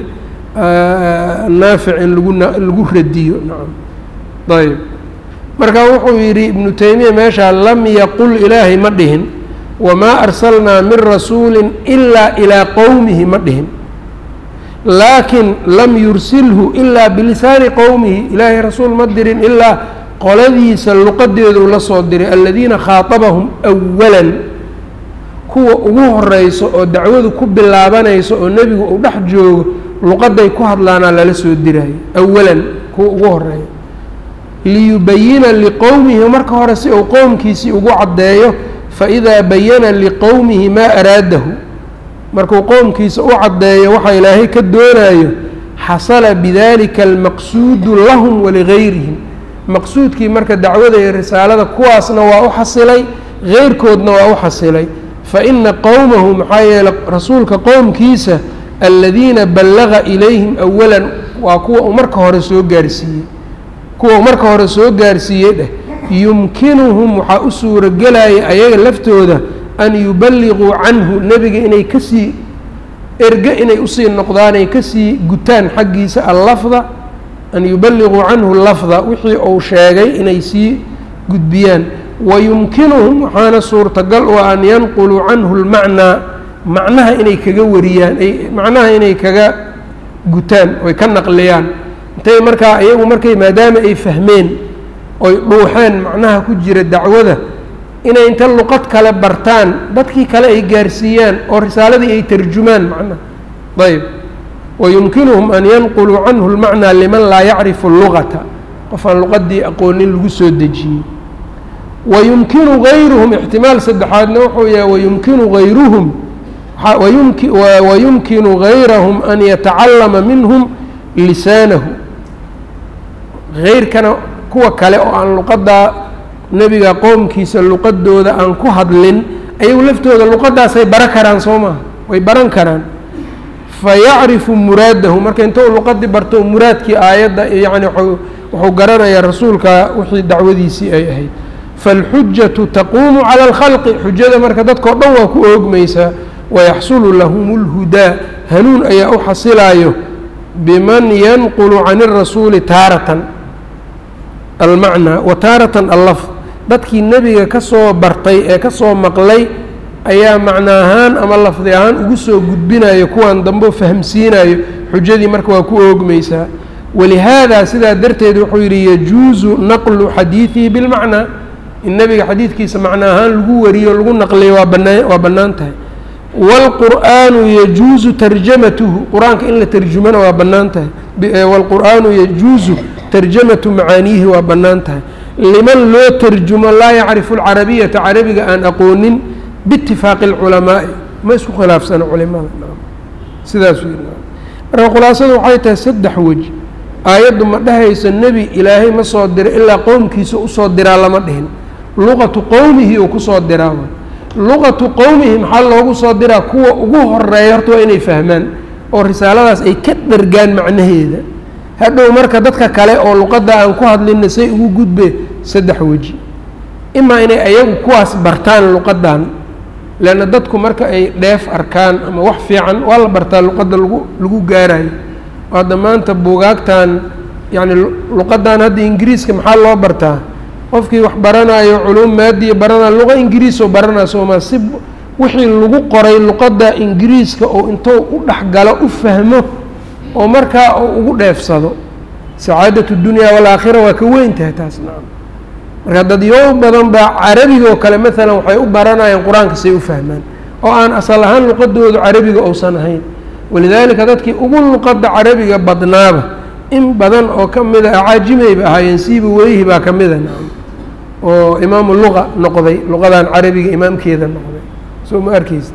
naafic in lagu lagu radiyo nacam ayb marka wuxuu yidhi ibnu taymiya meeshaa lam yaqul ilaahay ma dhihin wamaa arsalnaa min rasuuli ilaa ilaa qowmihi ma dhihin laakin lam yursilhu ilaa bilisaani qowmihi ilaahay rasuul ma dirin ilaa qoladiisa luqadeedu la soo diray aladiina khaaطabahum أwalan kuwa ugu horeyso oo dacwadu ku bilaabanayso oo nebigu uu dhex joogo luqaday ku hadlaanaa lala soo diraayo awalan kuwa ugu horeeya liyubayina liqowmihi marka hore si uu qowmkiisii ugu caddeeyo faidaa bayana liqowmihi maa araadahu markuu qowmkiisa u caddeeyo waxa ilaahay ka doonayo xasala bidalika almaqsuudu lahum waligayrihim maqsuudkii marka dacwada iyo risaalada kuwaasna waa u xasilay heyrkoodna waa u xasilay faina qowmahu maxaa yeeley rasuulka qowmkiisa aladiina ballaga ilayhim awalan waa kuwa uu marka hore soo gaarsiiyey kuwa marka hore soo gaarsiiyey dheh yumkinuhum waxaa u suuragelaya ayaga laftooda an yuballiquu canhu nebiga inay kasii erge inay usii noqdaan ay kasii gutaan xaggiisa allafda an yuballiquu canhu lafda wixii uu sheegay inay sii gudbiyaan wayumkinuhum waxaana suurtagal u an yanquluu canhu lmacnaa macnaha inay kaga wariyaan ay macnaha inay kaga gutaan oy ka naqliyaan intay markaa iyagu markay maadaama ay fahmeen oy dhuuxeen macnaha ku jira dacwada inay inta luqad kale bartaan dadkii kale ay gaarsiiyaan oo risaaladii ay tarjumaan macnaha ayb wayumkinuhum an yanquluu canhu lmacnaa liman laa yacrifu lugata qof aan luqadii aqoonin lagu soo dejiyey wayumkinu gayruhum ixtimaal saddexaadna wuxuu yahay wayumkinu gayruhum wayumkinu gayrahum an yatacallama minhum lisaanahu heyrkana kuwa kale oo aan luqaddaa nebiga qoomkiisa luqadooda aan ku hadlin ayagu laftooda luqadaasay bara karaan soo maha way baran karaan fayacrifu muraadahu marka intou luqadii barto muraadkii aayadda yacni wuxuu garanayaa rasuulka wixii dacwadiisii ay ahayd faalxujatu taquumu cala alkhalqi xujada marka dadkao dhan waa ku oogmaysaa wayaxsulu lahum اlhudaa hanuun ayaa u xasilaayo biman yanqulu can الrasuuli taaratan almacnaa wa taaratan allafd dadkii nebiga ka soo bartay ee ka soo maqlay ayaa macno ahaan ama lafdi ahaan ugu soo gudbinayo kuwan dambe fahamsiinayo xujadii marka waa ku oogmaysaa walihaada sidaa darteed wuxuu yidhi yajuusu naqlu xadiidihi bilmacnaa in nebiga xadiidkiisa macno ahaan lagu wariyo lagu naqliyo waa banaa waa bannaan tahay wاlqur'aanu yajuusu tarjamatuhu qur-aanka in la tarjumana waa bannaan tahay wاlqur'aanu yajuusu tarjamatu macaaniihi waa bannaan tahay liman loo tarjumo laa yacrifu اlcarabiyata carabiga aan aqoonin biitifaaqi اlculamaa'i ma isku khilaafsana culimada sidaasuu yidhi marka khulaasadu waxay tahay saddex wej aayaddu ma dhehayso nebi ilaahay ma soo diro ilaa qowmkiisa usoo diraa lama dhihin luqatu qowmihi uu kusoo diraa luqatu qowmihi maxaa loogu soo diraa kuwa ugu horeeya horta waa inay fahmaan oo risaaladaas ay ka dhargaan macnaheeda hadhow marka dadka kale oo luqadda aan ku hadlinna say ugu gudbe saddex weji imaa inay ayagu kuwaas bartaan luqaddan leanna dadku marka ay dheef arkaan ama wax fiican waa la bartaa luqadda lagu lagu gaarayo hadda maanta buugaagtan yacni luqaddan hadda ingiriiska maxaa loo bartaa qofkii wax baranayo culuum maadiya baranaya luqa ingiriisoo baranaya sooma si wixii lagu qoray luqadda ingiriiska oo intuu u dhexgalo u fahmo oo markaa uu ugu dheefsado sacaadatu dunyaa walaakhira waa ka weyn tahay taas nacam marka dadyow badan baa carabigoo kale maalan waxay u baranayaan qur-aanka say u fahmaan oo aan asal ahaan luqadoodu carabiga uusan ahayn walidaalika dadkii ugu luqadda carabiga badnaaba in badan oo ka mida acaajimayba ahaayeen siiba weyhi baa ka mida nacam oo imaamu luqa noqday luqadan carabiga imaamkeeda noqday soo ma arkeysa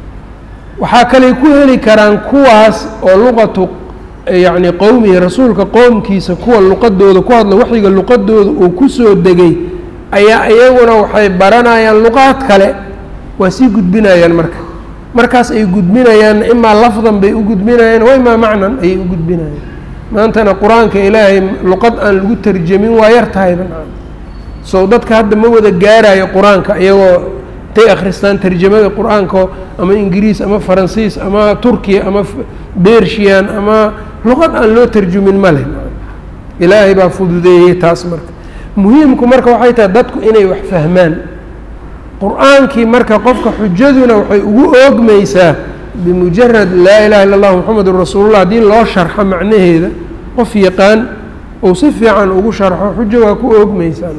waxaa kaley ku heli karaan kuwaas oo luqatu yacni qowmihi rasuulka qowmkiisa kuwa luqadooda ku hadla waxyiga luqadooda uu kusoo degay ayaa iyaguna waxay baranayaan luqaad kale waa sii gudbinayaan marka markaas ay gudbinayaanna imaa lafdan bay u gudbinayaan wa imaa macnan ayay u gudbinayaan maantana qur-aanka ilaahay luqad aan lagu tarjamin waa yar tahayba sow dadka hadda ma wada gaarayo qur-aanka iyagoo tay akhristaan tarjamada qur-aanka ama ingiriis ama faransiis ama turkiya ama bershiyan ama luqad aan loo tarjumin ma leh ilaahay baa fududeeyey taas marka muhiimku marka waxay tahay dadku inay wax fahmaan qur-aankii marka qofka xujaduna waxay ugu oogmaysaa bimujarad laa ilaha illa allah moxamedun rasuulullah haddii loo sharxo macnaheeda qof yaqaan ou si fiican ugu sharxo xujo waa ku oogmaysaa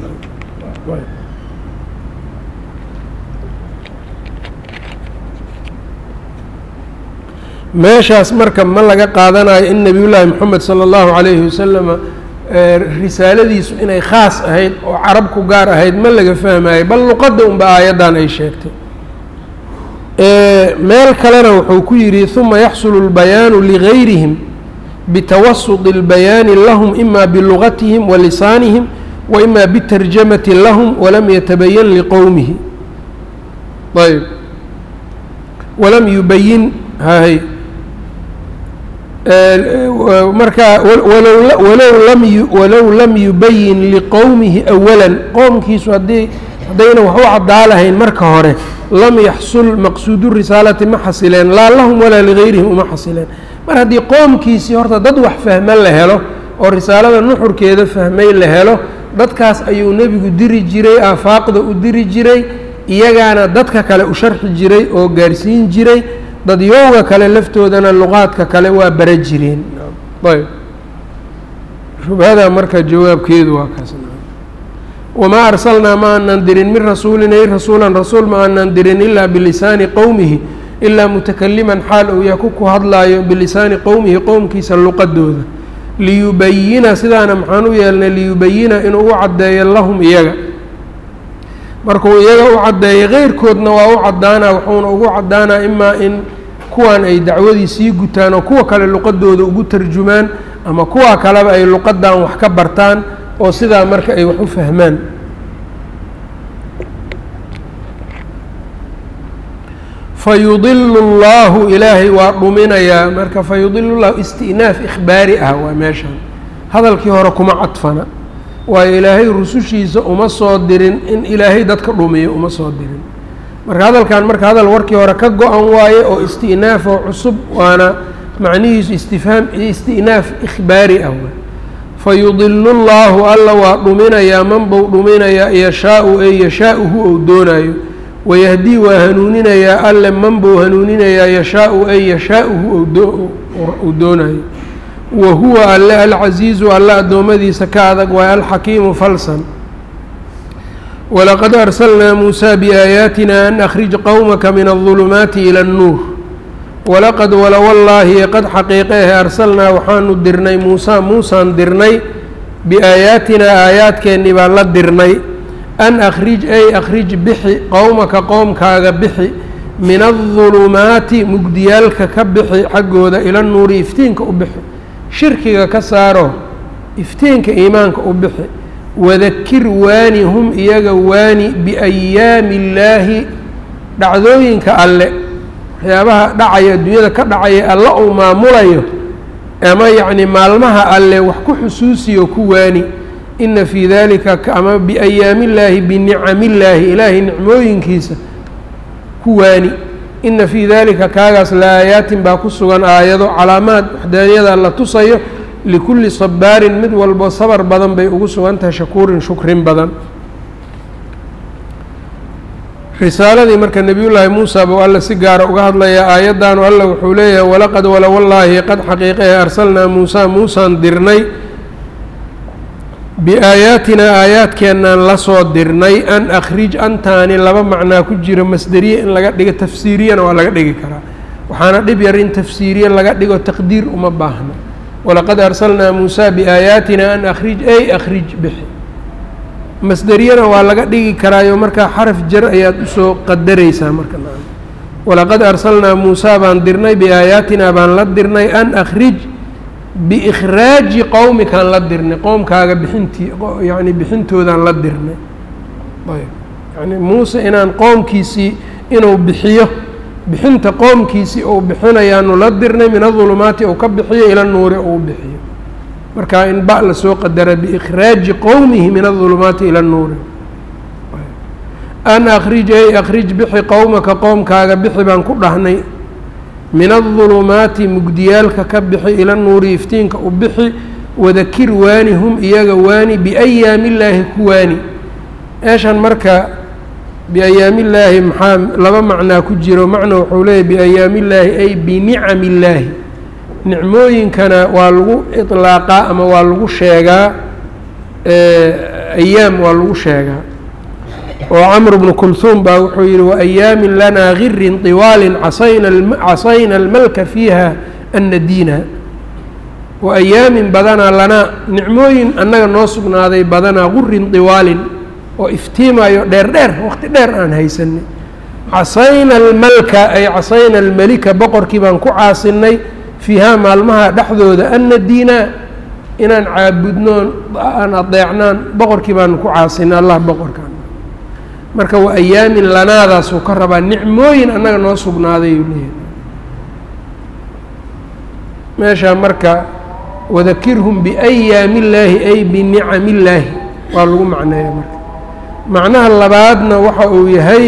meeshaas marka ma laga qaadanayo in nebiyullaahi moxamed sala allahu calayhi wasalama risaaladiisu inay khaas ahayd oo carab ku gaar ahayd ma laga fahmayo bal luqadda unba aayaddan ay sheegtay meel kalena wuxuu ku yidhi huma yaxsulu اlbayaanu ligayrihim bitawasudi اlbayaani lahum ima bilugatihim wa lisaanihim wa ima bitarjamati lahum walam yatabayan liqowmihi ayb walam yubayin hay marka walow lam walow lam yubayin liqowmihi awalan qoomkiisu haddii haddayna wax u caddaa lahayn marka hore lam yaxsul maqsuudu risaalati ma xasileen laa lahum walaa ligayrihim uma xasileen mar haddii qoomkiisii horta dad wax fahma la helo oo risaalada nuxurkeeda fahmay la helo dadkaas ayuu nebigu diri jiray aafaaqda u diri jiray iyagaana dadka kale u sharxi jiray oo gaarsiin jiray dadyowga kale laftoodana luqaadka kale waa bara jireen ayb shubhada marka jawaabkeedu waa kaas wamaa arsalnaa ma aanan dirin min rasuulin ay rasuulan rasuul ma aanan dirin ilaa bilisaani qowmihi ilaa mutakaliman xaal uu yahay ku ku hadlaayo bilisaani qowmihi qowmkiisa luqadooda liyubayina sidaana maxaan u yeelnay liyubayina inuu u caddeeyo lahum iyaga markuu iyaga u caddeeyo keyrkoodna waa u caddaanaa wuxuuna ugu caddaanaa imaa in kuwan ay dacwadii sii gutaan oo kuwa kale luqadooda ugu tarjumaan ama kuwa kaleba ay luqadan wax ka bartaan oo sidaa marka ay wax u fahmaan fayudilu اllahu ilaahay waa dhuminayaa marka fayudilu llahu isti'naaf ikhbaari ah waa meeshan hadalkii hore kuma cadfana waayo ilaahay rusushiisa uma soo dirin in ilaahay dadka dhumiyo uma soo dirin marka hadalkan marka hadal warkii hore ka go-an waaye oo isti'naaf oo cusub waana macnihiisu istifhaam isti'naaf ikhbaari ah fayudilu llaahu alla waa dhuminayaa man buu dhuminayaa yashaau ee yashaauhu ou doonaayo wayahdii waa hanuuninayaa alle man buu hanuuninayaa yashaau ee yashaauhu ou doonayo wa huwa alle alcasiizu alle addoommadiisa ka adag waay alxakiimu falsan walaqad arsalnaa muusaa biaayaatina an akhrij qowmaka min aldulumaati ila annuur walaqad walowallaahi qad xaqiiqeehe arsalnaa waxaanu dirnay muusaa muusaan dirnay biaayaatinaa aayaadkeennii baan la dirnay an akhrij ay akhrij bixi qowmaka qowmkaaga bixi min aldulumaati mugdiyaalka ka bixi xaggooda ila nuuri iftiinka u bixi shirkiga ka saaro iftiinka iimaanka u bixi wadakir waani hum iyaga waani biayaami illaahi dhacdooyinka alle waxyaabaha dhacaya adduunyada ka dhacaya alle uu maamulayo ama yacni maalmaha alle wax ku xusuusiyo ku waani ina fii dalika ama biayaami illaahi binicamillaahi ilaahay nicmooyinkiisa ku waani ina fii dalika kaagaas la aayaatin baa ku sugan aayado calaamaad waxdaaniyada la tusayo likulli sabaarin mid walbo sabar badan bay ugu sugan tahay shakuurin shukrin badan risaaladii marka nebiyullaahi muusa buu alle si gaara uga hadlayaa aayaddaanu alle wuxuu leeyahay walaqad walowallaahi qad xaqiiqahe arsalnaa muusaa muusaan dirnay biaayaatinaa aayaadkeennaan la soo dirnay an akhrij antaani laba macnaa ku jiro masderiye in laga dhigo tafsiiriyana waa laga dhigi karaa waxaana dhib yar in tafsiiriye laga dhigo taqdiir uma baahna walaqad arsalnaa muusaa biaayaatina an akhrij ay akhrij bixi masderiyana waa laga dhigi karaayo markaa xaraf jar ayaad usoo qadaraysaa marka walaqad arsalnaa muusaa baan dirnay biaayaatinaa baan la dirnay an akhrij biikhraaji qowmikaan la dirnay qowmkaaga bixintii yani bixintoodaan la dirnay ayb yani muuse inaan qoomkiisii inuu bixiyo bixinta qoomkiisii uu bixinayaanu la dirnay min adulumaati uu ka bixiyo ila nuuri uu bixiyo marka in ba la soo qadara biikhraaji qowmihi min adulumaati ila nuuri an akhrij ay akhrij bixi qowmaka qowmkaaga bixi baan ku dhahnay min adulumaati mugdiyaalka ka bixi ila nuuri iftiinka u bixi wadakir waani hum iyaga waani biayaami illaahi ku waani meeshan marka biayaami illaahi maxaa laba macnaa ku jiro macna wuxuu leeyahy biayaami illaahi ay binicami illaahi nicmooyinkana waa lagu iطlaaqaa ama waa lagu sheegaa ayaam waa lagu sheegaa oo camr bnu kulhuum baa wuxuu yihi waayaamin lanaa girin طiwaalin casayna casayna almalka fiiha annadiina waayaamin badanaa lanaa nicmooyin annaga noo sugnaaday badanaa gurin طiwaalin oo iftiimayo dheer dheer waqti dheer aan haysanay casayna almalka ay casayna almelika boqorkii baan ku caasinay fiihaa maalmaha dhexdooda ana diinaa inaan caabudno aan adeecnaan boqorkii baanu ku caasinay allah boqorkaan marka waa ayaamin lanaadaasuu ka rabaa nicmooyin annaga noo sugnaaday uu leeyahay meeshaa marka wadakirhum biأyaami اllaahi ay binicami illaahi waa lagu macneeya marka macnaha labaadna waxa uu yahay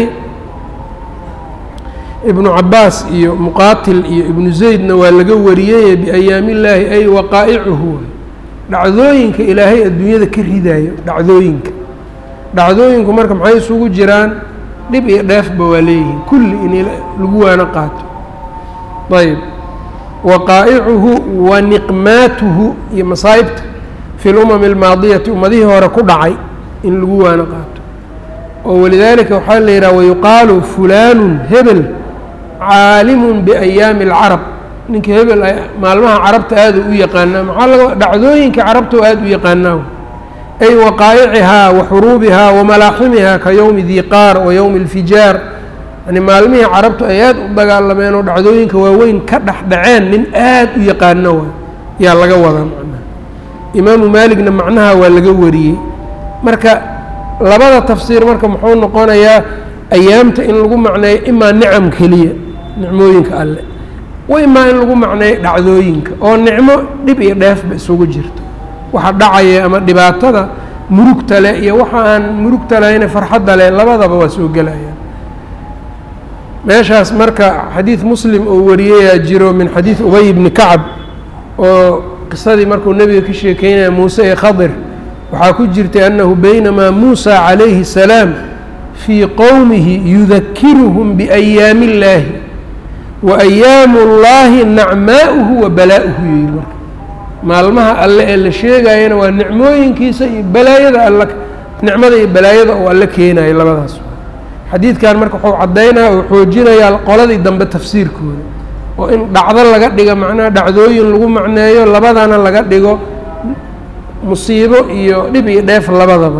ibnu cabaas iyo muqaatil iyo ibnu zaydna waa laga wariyey biayaami illaahi ay waqaa'icuhu dhacdooyinka ilaahay adduunyada ka ridaayo dhacdooyinka dhacdooyinku marka maxay isugu jiraan dhib iyo dheefba waa leeyihiin kulli in lagu waano qaato ayb waqaa'icuhu wa niqmaatuhu iyo masaa'ibta fi lumami almaadiyati ummadihii hore ku dhacay in lagu waano qaato oo walidaalika waxaa la yidhaha wayuqaalu fulaanun hebel caalimun biayaami alcarab ninka hebel maalmaha carabta aada u yaqaanaa maxaa laga dhacdooyinka carabta aada u yaqaanaa ay waqaa'icihaa wa xuruubihaa wa malaaximihaa ka yowmi diqaar wa yowmi alfijaar yani maalmihii carabtu ay aada u dagaalameen oo dhacdooyinka waaweyn ka dhex dhaceen nin aada u yaqaano wa yaa laga wadaa macnaha imaamu maaligna macnaha waa laga wariyey marka labada tafsiir marka muxuu noqonayaa ayaamta in lagu macneeyo imaa nicam keliya nicmooyinka alle wa imaa in lagu macneeyo dhacdooyinka oo nicmo dhib iyo dheefba isugu jirto waxa dhacaya ama dhibaatada murugta leh iyo waxa aan murugta lahayne farxadda leh labadaba waa soo gelayaan meeshaas marka xadiid muslim oo wariyayaa jiro min xadiid ubay bni kacab oo qisadii markuu nebiga ka sheekeynaya muuse ee khadir waxaa ku jirtay annahu baynamaa muusa calayhi الsalaam fii qowmihi yudakiruhum biأyaami اllaahi wa ayaamu اllahi nacmaa'uhu wa balaa'uhu yihi marka maalmaha alle ee la sheegayana waa nicmooyinkiisa iyo balaayada all nicmada iyo balaayada oo alle keenayo labadaas xadiidkan marka wuxuu caddaynaya oo xoojinayaa qoladii dambe tafsiirkooda oo in dhacdo laga dhigo macnaha dhacdooyin lagu macneeyo labadana laga dhigo musiibo iyo dhib iyo dheef labadaba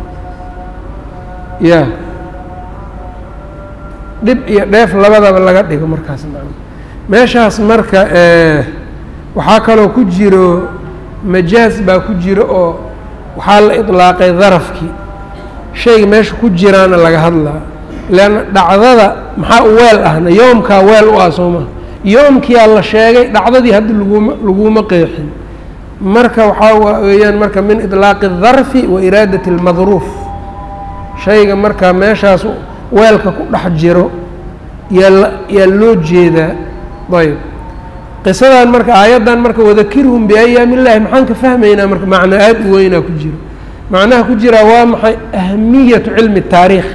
ya dhib iyo dheef labadaba laga dhigo markaas meeshaas marka waxaa kaloo ku jiro majaaz baa ku jiro oo waxaa la idlaaqay darafkii shayga meesha ku jiraana laga hadlaa leanna dhacdada maxaa u weel ahna yoomkaa weel u ah soo maha yoomkiyaa la sheegay dhacdadii haddi laguma laguma qeexin marka waxaa weeyaan marka min idlaaqi الdarfi wa iraadati اlmadruuf shayga marka meeshaas weelka ku dhex jiro yaa yaa loo jeedaa ayb qisadan marka aayaddan marka wadakirhum biayaami illahi maxaan ka fahmaynaa marka macno aada u weynaa ku jiro macnaha ku jiraa waa maxay ahmiyatu cilmi taariikh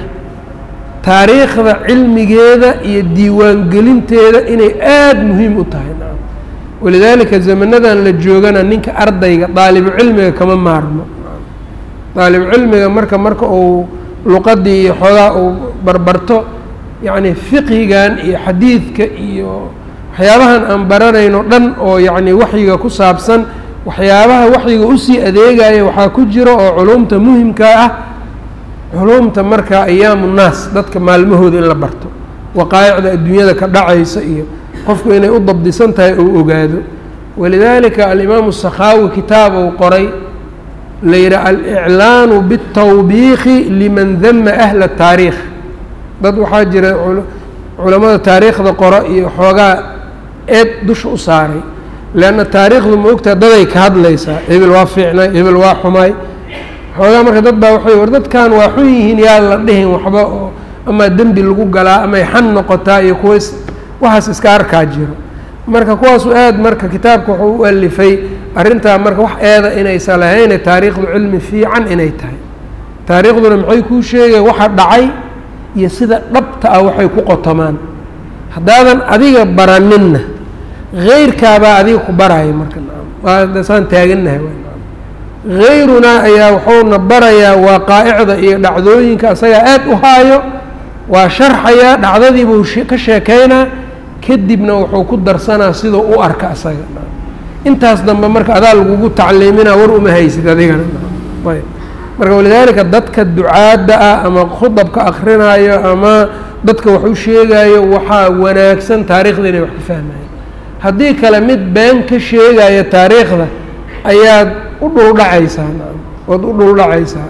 taariikhda cilmigeeda iyo diiwaangelinteeda inay aada muhiim u tahay walidaalika zamanadan la joogana ninka ardayga daalibu cilmiga kama maarmo daalibu cilmiga marka marka uu luqadii iyo xoogaa uu barbarto yacni fiqhigan iyo xadiidka iyo waxyaabahan aan baranayno dhan oo yacni waxyiga ku saabsan waxyaabaha waxyiga usii adeegaya waxaa ku jiro oo culumta muhimkaa ah culumta marka ayaamu nnaas dadka maalmahooda in la barto waqaa'icda adduunyada ka dhacaysa iyo qofku inay u dabdisan tahay ou ogaado walidaalika alimaamu sakhaawi kitaab uu qoray la yidhaha aliclaanu biاtawbiikhi liman dama ahla taariikh dad waxaa jira culamada taariikhda qora iyo xoogaa eed dusha u saaray leanna taariikhdu ma ogtaha daday ka hadlaysaa hebel waa fiicnay hebel waa xumaay xoogaa marka dad baa waxay war dadkan waa xun yihiin yaa la dhihin waxba oo amaa dembi lagu galaa amay xan noqotaa iyo kuwa waxaas iska arkaa jiro marka kuwaasu aad marka kitaabka wuxuu u alifay arrintaa marka wax eeda inaysa lahayne taariikhdu cilmi fiican inay tahay taariikhduna maxay kuu sheegaya waxa dhacay iyo sida dhabta ah waxay ku qotomaan haddaadan adiga baraninna heyrkaabaa adiga ku baraya marka waa saan taagannahay hayrunaa ayaa wuxuuna barayaa waaqaa'icda iyo dhacdooyinka asagaa aad u haayo waa sharxayaa dhacdadiibuu ka sheekaynaa kadibna wuxuu ku darsanaa siduu u arka asaga intaas dambe marka adaa lagugu tacliiminaa war uma haysid adigana ayb marka walidaalika dadka ducaadda ah ama khudabka akrinaayo ama dadka wax u sheegaayo waxaa wanaagsan taariikhda inay wax ka fahmayaan haddii kale mid been ka sheegaya taariikhda ayaad u dhuldhacaysaa waad u dhuldhacaysaa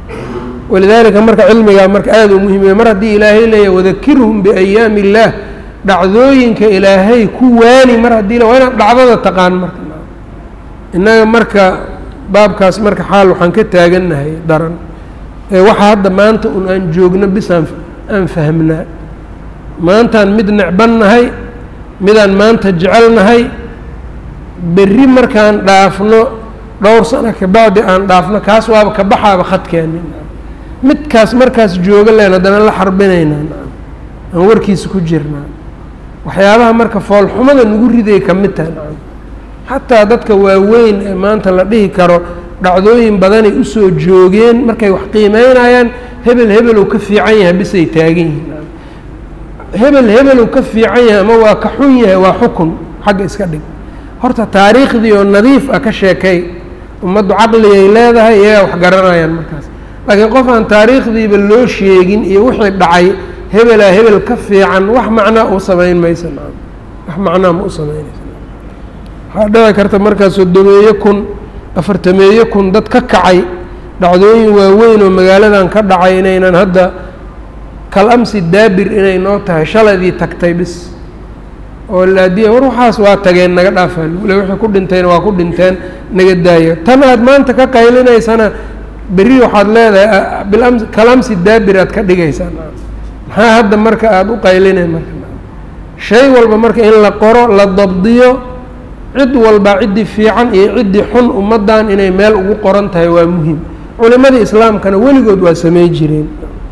walidaalika marka cilmigaa marka aada u muhimiya mar haddii ilaahay leeyahy wadakirhum biayaami illaah dhacdooyinka ilaahay ku waani mar haddii waa inaad dhacdada taqaan marka innaga marka baabkaas marka xaal waxaan ka taagannahay daran ee waxa hadda maanta un aan joogno bis aan aan fahmnaa maantaan mid necbannahay midaan maanta jecelnahay berri markaan dhaafno dhowr sano kabacdi aan dhaafno kaas waaba ka baxaaba khadkeenni midkaas markaas jooga leen haddana la xarbinaynaa aan warkiisa ku jirnaa waxyaabaha marka foolxumada nagu riday ka mid tahay nacam xataa dadka waaweyn ee maanta la dhihi karo dhacdooyin badanay usoo joogeen markay wax qiimeynayaan hebel hebeluu ka fiican yahay bisay taagan yihiin hebel hebeluu ka fiican yahay ama waa ka xun yahay waa xukun xagga iska dhig horta taariikhdii oo nadiif ah ka sheekay ummaddu caqligay leedahay iyagaa wax garanayaan markaas laakiin qof aan taariikhdiiba loo sheegin iyo wixii dhacay hebelaa hebel ka fiican wax macnaa u samayn maysa nacam wax macnaa ma u samaynaysa waxaa dhici karta markaas sodomeeye kun afartameeye kun dad ka kacay dhacdooyin waaweyn oo magaaladan ka dhacay inaynan hadda kal amsi daabir inay noo tahay shaladii tagtay bis oo laadiya war waxaas waa tageen naga dhaafaa lule wixii ku dhintayna waa ku dhinteen naga daayo tan aad maanta ka qaylinaysana berri waxaad leedahay biams kalamsi daabir aad ka dhigaysaa maxaa hadda marka aada u qaylinay marka shay walba marka in la qoro la dabdiyo cid walba ciddii fiican iyo ciddii xun ummaddan inay meel ugu qoran tahay waa muhim culimadii islaamkana weligood waa samey jireen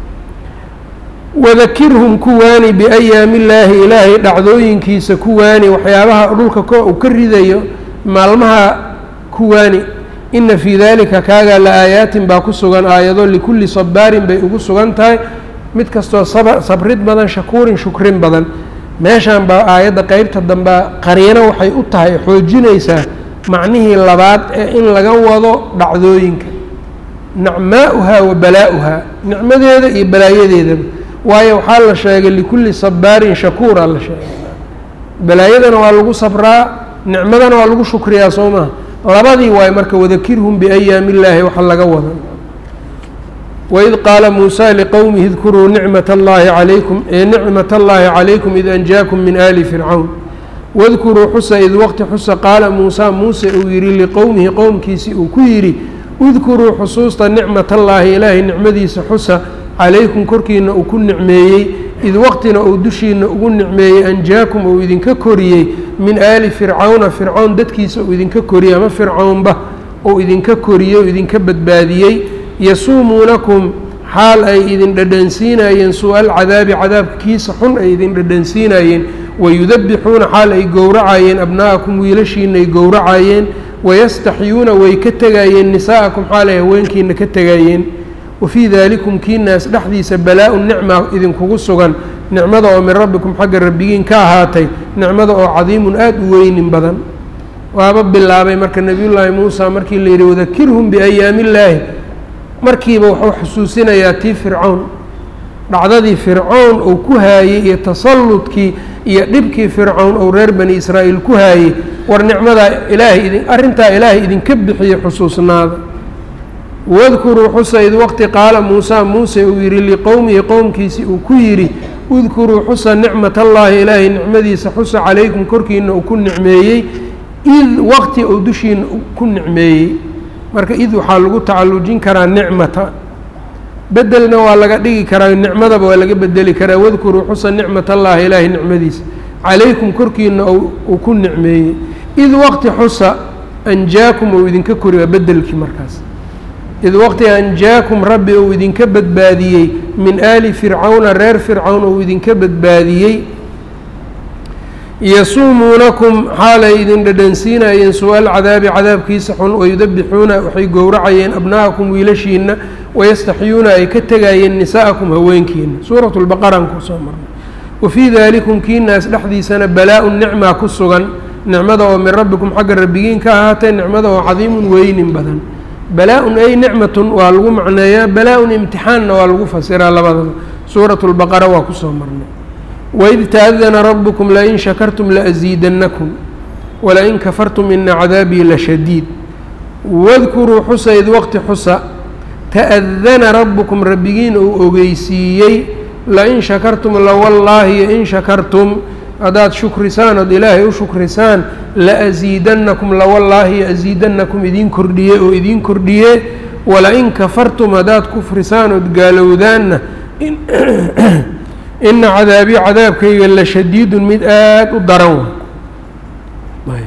wadakirhum ku waani biayaami illaahi ilaahay dhacdooyinkiisa ku waani waxyaabaha dhulka ko uu ka ridayo maalmaha ku waani ina fii dalika kaagaa la aayaatin baa ku sugan aayado likulli sabaarin bay ugu sugan tahay mid kastoo sab sabrid badan shakuurin shukrin badan meeshan baa aayadda qeybta dambea qariino waxay u tahay xoojinaysaa macnihii labaad ee in laga wado dhacdooyinka nicmaa'uhaa wa balaa-uhaa nicmadeeda iyo balaayadeedaba waayo waxaa la sheegay likulli sabaarin shakuura la sheegay balaayadana waa lagu sabraa nicmadana waa lagu shukriyaa soo maha labadii waayo marka wadakirhum biayaami illaahi waxa laga wada waid qaala muusaa liqowmihi idkuruu nicmat allaahi calaykum ee nicmat allaahi calaykum id anjaakum min aali fircawn wadkuruu xusa id waqti xusa qaala muusaa muuse uu yidhi liqowmihi qowmkiisii uu ku yidhi udkuruu xusuusta nicmat allaahi ilaahay nicmadiisa xusa calaykum korkiina uu ku nicmeeyey id waqtina uu dushiina ugu nicmeeyey anjaakum uu idinka koriyey min aali fircawna fircown dadkiisa uu idinka koriyey ama fircownba uu idinka koriyey oo idinka badbaadiyey yasuumuunakum xaal ay idin dhadhansiinayeen suu-a alcadaabi cadaabkiisa xun ay idin dhadhansiinayeen wayudabixuuna xaal ay gowracayeen abna'akum wiilashiina ay gowracayeen wayastaxyuuna way ka tegayeen nisaa'akum xaal ay haweenkiina ka tegayeen wafii daalikum kiinaas dhexdiisa balaa-u nicma idinkugu sugan nicmada oo min rabbikum xagga rabbigiin ka ahaatay nicmada oo cadiimun aada u weynin badan waaba bilaabay marka nebiyullaahi muusa markii la yidhi wadakirhum biayaami illaahi markiiba wuxuu xusuusinayaa tii fircown dhacdadii fircown uu ku haayey iyo tasalludkii iyo dhibkii fircown uu reer bani israa'iil ku haayey war nicmadaa ilaahay idin arrintaa ilaahay idinka bixiye xusuusnaada wadkuruu xusa id waqti qaala muusaa muuse uu yidhi liqowmihi qowmkiisii uu ku yidhi udkuruu xusa nicmat allaahi ilaahay nicmadiisa xusa calaykum korkiina uu ku nicmeeyey id waqti uu dushiina ku nicmeeyey marka id waxaa lagu tacallujin karaa nicmata bedelna waa laga dhigi karaa nicmadaba waa laga bedeli karaa wadkuruu xusa nicmat allaahi ilaahay nicmadiisa calaykum korkiina uu ku nicmeeyey id waqti xusa anjaakum uu idinka kori waa bedelkii markaas id waqti anjaakum rabbi uu idinka badbaadiyey min aali fircawna reer fircawn uu idinka badbaadiyey yasuumuunakum xaalay idin dhadhansiinayeen su-aal cadaabi cadaabkiisa xun wayudabixuuna waxay gowracayeen abna'akum wiilashiina wayastaxyuuna ay ka tegayeen nisaa'akum haweenkiina suuratu lbaqaraan kusoo marnay wafii daalikum kiinaas dhexdiisana balaa-u nicmaa ku sugan nicmada oo min rabbikum xagga rabbigiin ka ahaatee nicmada oo cadiimun weynin badan balaa-un ay nicmatun waa lagu macneeyaa balaa-un imtixaanna waa lagu fasiraa labadaba suuratu lbaqara waa kusoo marnay waid taadana rabbukum lain shakartum laasiidannakum walain kafartum ina cadaabii lashadiid wadkuruu xusa id waqti xusa ta'adana rabbukum rabbigiin uu ogeysiiyey lain shakartum lawallaahi in shakartum haddaad shukrisaan ood ilaahay u shukrisaan laasiidannakum lawallaahi asiidannakum idiin kordhiye oo idiin kordhiye wala-in kafartum haddaad kufrisaan ood gaalowdaanna ina cadaabii cadaabkayga la shadiidun mid aada u daran wa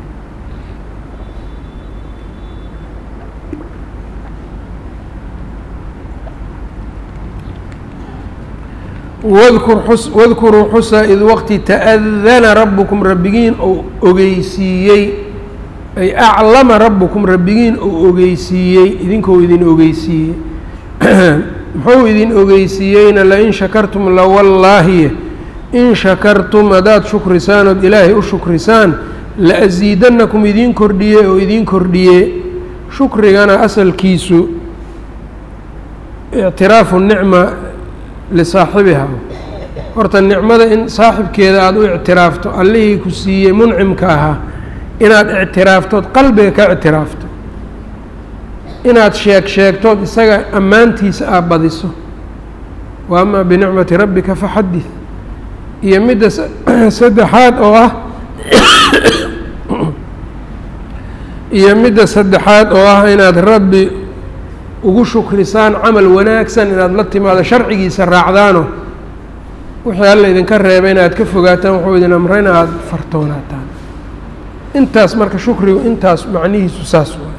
wadkur xus wadkuruu xusa id waqti ta'adana rabbukum rabbigiin ou ogeysiiyey ay aclama rabbukum rabbigiin ou ogeysiiyey idinkou idin ogeysiiyey muxuu idin ogeysiiyeyna lain shakartum lawallaahi in shakartum haddaad shukrisaan ood ilaahay u shukrisaan la-asiidannakum idiin kordhiye oo idiin kordhiye shukrigana asalkiisu ictiraafu nicma lisaaxibiha horta nicmada in saaxibkeeda aada u ictiraafto allihii ku siiyey muncimka ahaa inaad ictiraaftood qalbiga ka ictiraafto inaad sheeg sheegtood isaga ammaantiisa aad badiso wa amaa binicmati rabbika faxadid iyo midda saddexaad oo ah iyo midda saddexaad oo ah inaad rabbi ugu shukrisaan camal wanaagsan inaad la timaado sharcigiisa raacdaano wixii alla idinka reebay inaad ka fogaataan wuxuu idin amray in aada fartoonaataan intaas marka shukrigu intaas macnihiisu saas waay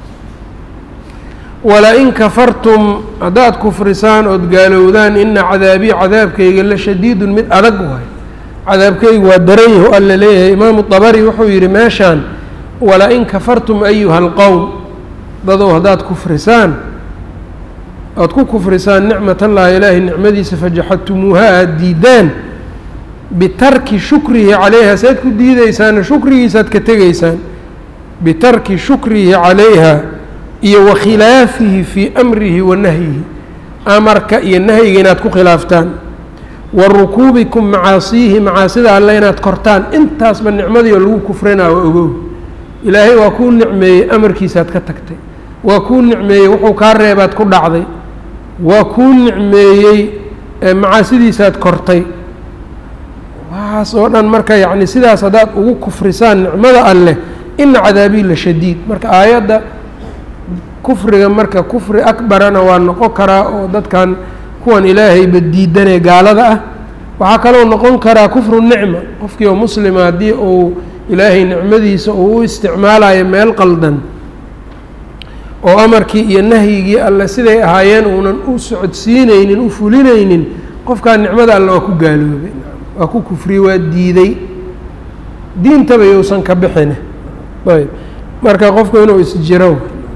wala-in kafartum haddaad kufrisaan ood gaalowdaan ina cadaabii cadaabkayga la shadiidun mid adag waay cadaabkaygu waa daran yahu alla leeyahay imaamu dabari wuxuu yidhi meeshaan wala-in kafartum ayuha alqowm dadow haddaad kufrisaan oad ku kufrisaan nicmat allahi ilaahay nicmadiisa fajaxadtumuuha aada diidaan bitarki shukrihi calayha saad ku diideysaana shukrigiisaad ka tegaysaan bitarki shukrihi calayha iyo wa khilaafihi fii amrihi wa nahyihi amarka iyo nahyiga inaad ku khilaaftaan wa rukuubikum macaasiihi macaasida alle inaad kortaan intaasba nicmadii oo lagu kufrinaa waa ogow ilaahay waa kuu nicmeeyey amarkiisaad ka tagtay waa kuu nicmeeyey wuxuu kaa reebaad ku dhacday waa kuu nicmeeyey macaasidiisaad kortay waxaas oo dhan marka yacni sidaas haddaad ugu kufrisaan nicmada alleh ina cadaabii la shadiid marka aayadda kufriga marka kufri akbarana waa noqon karaa oo dadkan kuwan ilaahayba diidanee gaalada ah waxaa kaloo noqon karaa kufru nicma qofkii oo muslima haddii uu ilaahay nicmadiisa uu u isticmaalayo meel qaldan oo amarkii iyo nahyigii alle siday ahaayeen uunan u socodsiineynin u fulineynin qofkaa nicmada alle waa ku gaaloobay waa ku kufriyey waa diiday diintaba yousan ka bixine ayb marka qofku inuu isjiro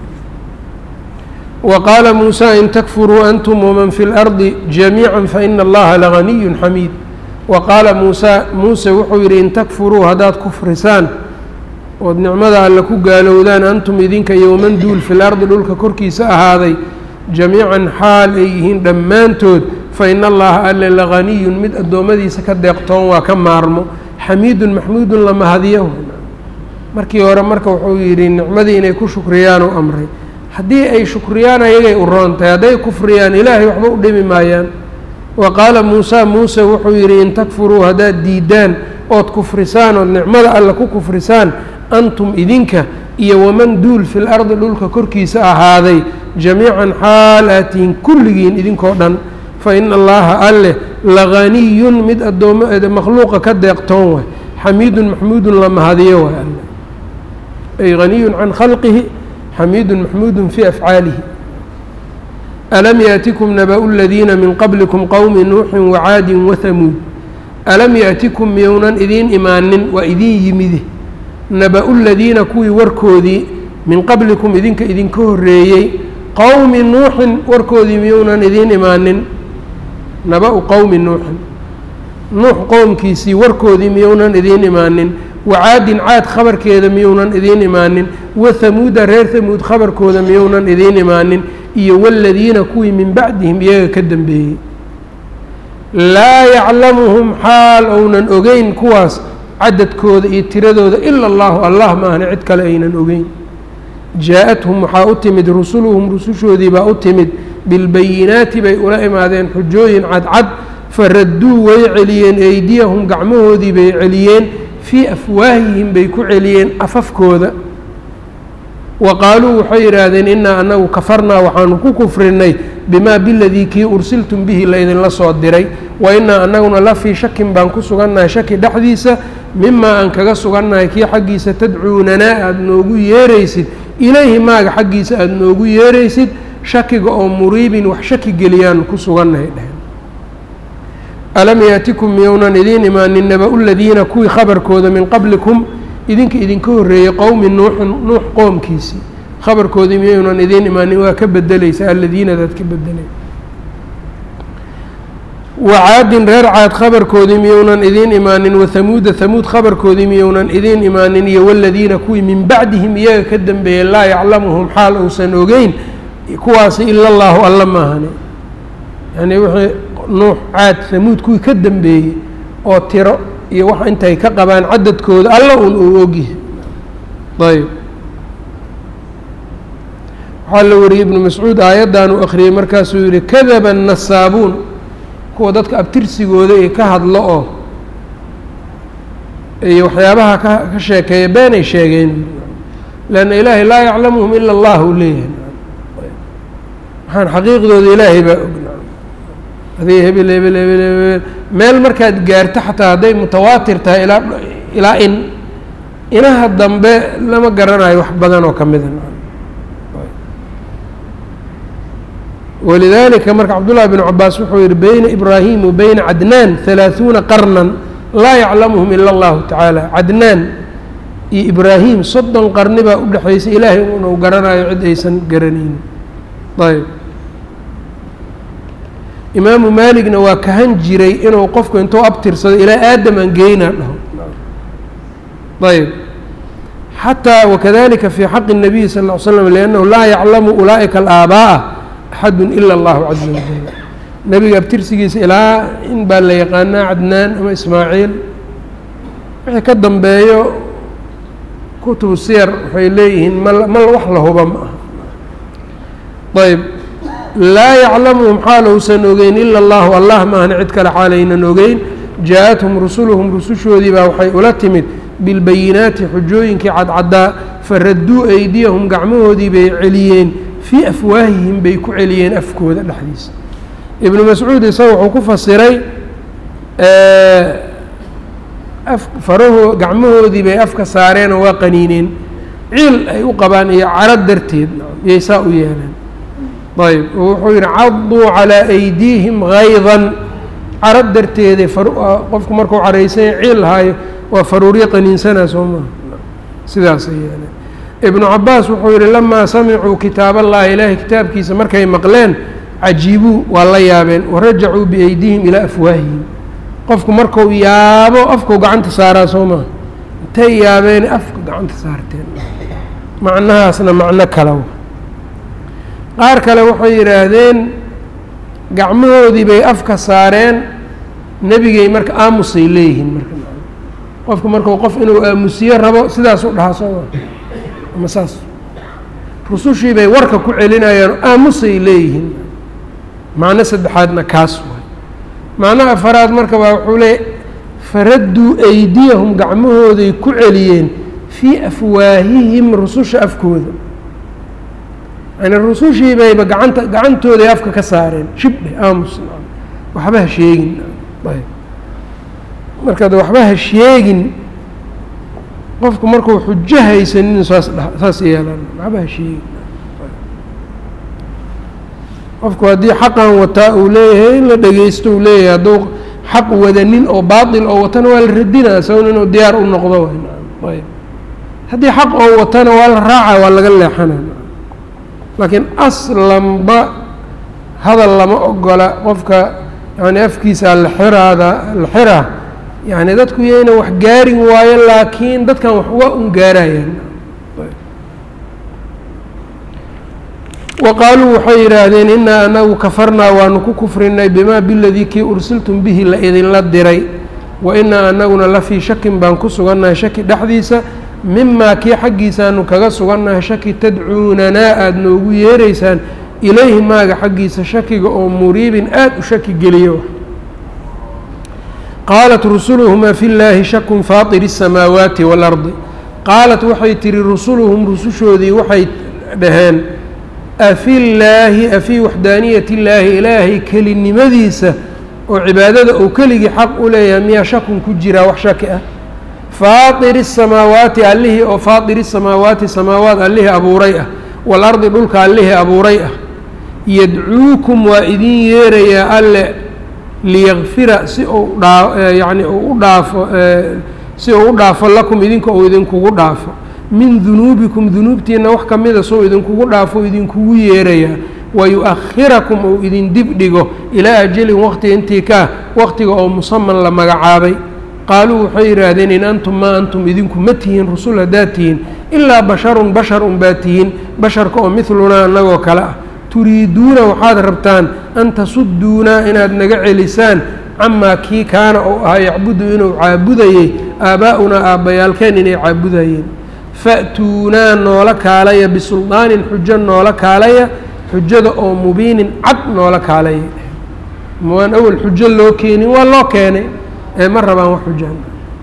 wa qaala muusaa in takfuruu antum waman fi اlardi jamiica faina allaha laganiyu xamiid wa qaala muusaa muuse wuxuu yidhi in takfuruu haddaad kufrisaan ood nicmada alle ku gaalowdaan antum idinka iyo waman duul fi lardi dhulka korkiisa ahaaday jamiican xaal ay yihiin dhammaantood fa ina allaha alle laganiyun mid addoommadiisa ka deeqtoon waa ka maarmo xamiidun maxmuudun la mahadiyo markii hore marka wuxuu yidhi nicmadii inay ku shukriyaan u amray haddii ay shukriyaan ayagay u roontahay hadday kufriyaan ilaahay waxba u dhimi maayaan wa qaala muusaa muuse wuxuu yidhi in takfuruu haddaad diidaan ood kufrisaan ood nicmada alle ku kufrisaan antum idinka iyo waman duul fi lardi dhulka korkiisa ahaaday jamiican xaal aatihin kulligiin idinkoo dhan fa ina allaha alleh laganiyun mid addooma makhluuqa ka deeqtoon waay xamiidun maxmuudun la mahadiyo waay alle ay haniyun can khalqihi xamiidun maxmuudun fii afcaalihi alam yaatikum naba-u ladiina min qablikum qowmi nuuxin wacaadin wahamuud alam yaatikum miyownan idiin imaanin waa idiin yimide naba-u ladiina kuwii warkoodii min qablikum idinka idinka horreeyey qowmi nuuxin warkoodii miyownan idiin imaanin naba-u qowmi nuuxin nuux qowmkiisii warkoodii miyownan idiin imaanin wacaadin caad khabarkeeda miyownan idiin imaanin wathamuuda reer hamuud khabarkooda miyownan idiin imaanin iyo waladiina kuwii min bacdihim iyaga ka dambeeyey laa yaclamuhum xaal ounan ogeyn kuwaas cadadkooda iyo tiradooda ila allahu allah maahne cid kale aynan ogeyn jaa-athum waxaa u timid rusuluhum rusushoodii baa u timid bilbayinaati bay ula imaadeen xujooyin cadcad faradduu way celiyeen eydiyahum gacmahoodii bay celiyeen fii afwaahihim bay ku celiyeen afafkooda wa qaaluu waxay yidhaahdeen innaa anagu kafarnaa waxaanu ku kufrinay bimaa biladii kii ursiltum bihi laydinla soo diray wa innaa anaguna la fii shakin baan ku sugannahay shaki dhexdiisa mimaa aan kaga sugannahay kii xaggiisa tadcuunanaa aada noogu yeeraysid ilayhi maaga xaggiisa aada noogu yeeraysid shakiga oo muriibin wax shaki geliyaan ku sugannahay dheheen alam yaatikum miyownan idiin imaanin naba-u ladiina kuwii khabarkooda min qablikum idinka idinka horreeyey qowmi nuuxin nuux qoomkiisii khabarkoodii miyownan idiin imaanin waa ka bedelaysa aladiinadaad ka bedelay wacaadin reer caad khabarkoodii miyownan idiin imaanin wathamuuda thamuud khabarkoodii miyownan idiin imaanin iyo waladiina kuwii min bacdihim iyaga ka dambeeyey laa yaclamuhum xaal uusan ogeyn kuwaasi ila allaahu alla maahane yani wixii nuux caad thamuud kuwii ka dambeeyey oo tiro iyo wax intay ka qabaan cadadkooda alla un uu ogyahay ayb waxaa la wariyey ibnu mascuud aayaddan uu akhriyey markaasuu yihi kadaba annasaabuun kuwa dadka abtirsigooda ee ka hadlo oo iyo waxyaabaha ka ka sheekeeya beenay sheegeen leanna ilaahay laa yaclamuhum ila allah uu leeyahay waxaan xaqiiqdooda ilaahay baa og adig hebel hebel hebel hebel meel markaad gaarto xataa hadday mutawaatir tahay ilaa ilaa in inaha dambe lama garanayo wax badan oo ka mida walidaalika marka cabdullahi bn cabaas wuxuu yihi beyna ibraahim wa beyna cadnaan halaaثuuna qarnan laa yaclamuhum ila allahu tacaala cadnaan iyo ibraahim soddon qarni baa u dhexaysa ilaahay unu garanayo cid aysan garanaynin ayb imaamu maaligna waa kahan jiray inuu qofku intuu abtirsado ilaa aadam aan geynaa dhaho ayb xataa wakadalika fi xaqi الnabiyi sal ll ly slam liannahu laa yaclamu ulaa'ika alaaba'a axadu ila allahu caza wajal nebiga abtirsigiisa ilaa in baa la yaqaanaa cadnaan ama ismaaciil wixii ka dambeeyo kutubu siyar waxay leeyihiin ma ma wax la huba ma aha ayb laa yaclamuhum xaal ousan ogeyn ila allahu allah maahna cid kale xaalaynan ogeyn jaa-athum rusuluhum rusushoodii baa waxay ula timid bilbayinaati xujooyinkii cadcaddaa faradduu eydiyahum gacmahoodii bay celiyeen fii afwaahihim bay ku celiyeen afkooda dhexdiisa ibnu mascuud isaga wuxuu ku fasiray faraho gacmahoodii bay afka saareenoo waa qaniineen ciil ay u qabaan iyo caro darteed yay saa u yeeleen ayb wuxuu yihi caduu calaa aydiihim haydan caro darteeda qofku markuu caraysanya ciil lahaayo waa faruuryo qaniinsanaa soo maha sidaasay yeeleen ibnu cabaas wuxuu yihi lamaa samicuu kitaab allahi ilaahay kitaabkiisa markay maqleen cajiibuu waa la yaabeen warajacuu biaydihim ilaa afwaahihim qofku marku yaabo afkuu gacanta saaraa soo maha intay yaabeen afka gacanta saarteen macnahaasna macno kala qaar kale waxay yidhaahdeen gacmahoodii bay afka saareen nebigay marka aamusay leeyihiin marka qofku markuu qof inuu aamusiyo rabo sidaasuu dhahaa sooma ama saas rusushii bay warka ku celinayaan aamusay leeyihiin macno saddexaadna kaas waay macno afaraad marka baa wuxuu leeyay faradduu aydiyahum gacmahooday ku celiyeen fii afwaahihim rususha afkooda yani rusushii bayba gacanta gacantooday afka ka saareen shibdhe aamus waxba ha sheegin ayb markaad waxba ha sheegin qofku markuu xujo haysanin saas dha saas yeelaan waxba ha sheegin qofku haddii xaqan wataa uu leeyahay in la dhegeysto uu leeyahay hadduu xaq wadanin oo baatil oo watana waa la radinaa sawn inuu diyaar u noqdo ayb haddii xaq oo watana waa la raaca waa laga leexana laakiin aslanba hadal lama ogola qofka yani afkiisa la xiraada la xiraa yani dadku yayna wax gaarin waayo laakiin dadkan wax waa un gaarayaan wa qaaluu waxay yidhaahdeen inaa anagu kafarnaa waanu ku kufrinay bimaa biladii kii ursiltum bihi la idinla diray wa inaa anaguna la fii shakin baan ku sugannahay shaki dhexdiisa mimaa kii xaggiisaanu kaga sugannahay shaki tadcuunanaa aada noogu yeeraysaan ilayhi maaga xaggiisa shakiga oo muriibin aada u shaki geliyo qaalat rusuluhum afi llaahi shakun faatiri الsamaawaati waalardi qaalat waxay tihi rusuluhum rusushoodii waxay dhaheen afi llaahi afii waxdaaniyat illaahi ilaahay kelinimadiisa oo cibaadada uu keligii xaq u leeyahay miyaa shakun ku jiraa wax shaki ah faatiri الsamaawaati allihii oo faatiri الsamaawaati samaawaat allihii abuuray ah waalardi dhulka allihii abuuray ah yadcuukum waa idin yeerayaa alle liyakfira si uu dhaa yacni uu u dhaafo si uu u dhaafo lakum idinka uu idinkugu dhaafo min dunuubikum dunuubtiina wax ka mida soo idinkugu dhaafo idinkugu yeerayaa wayu-akhirakum uu idin dib dhigo ilaa ajalin waqti intii kaa waqtiga oo musaman la magacaabay qaaluu waxay yidhaahdeen in antum maa antum idinku ma tihiin rusul haddaad tihiin ilaa basharun bashar unbaa tihiin basharka oo midlunaa annagoo kale ah turiiduuna waxaad rabtaan an tasudduunaa inaad naga celisaan camaa kii kaana uu ahaa yacbudu inuu caabudayey aabbaa'unaa aabbayaalkeen inay caabudayeen fa'tuunaa noola kaalaya bisuldaanin xujo noola kaalaya xujada oo mubiinin cad noola kaalaya waan awel xujo loo keenin waa loo keenay ee ma rabaan wax xujaan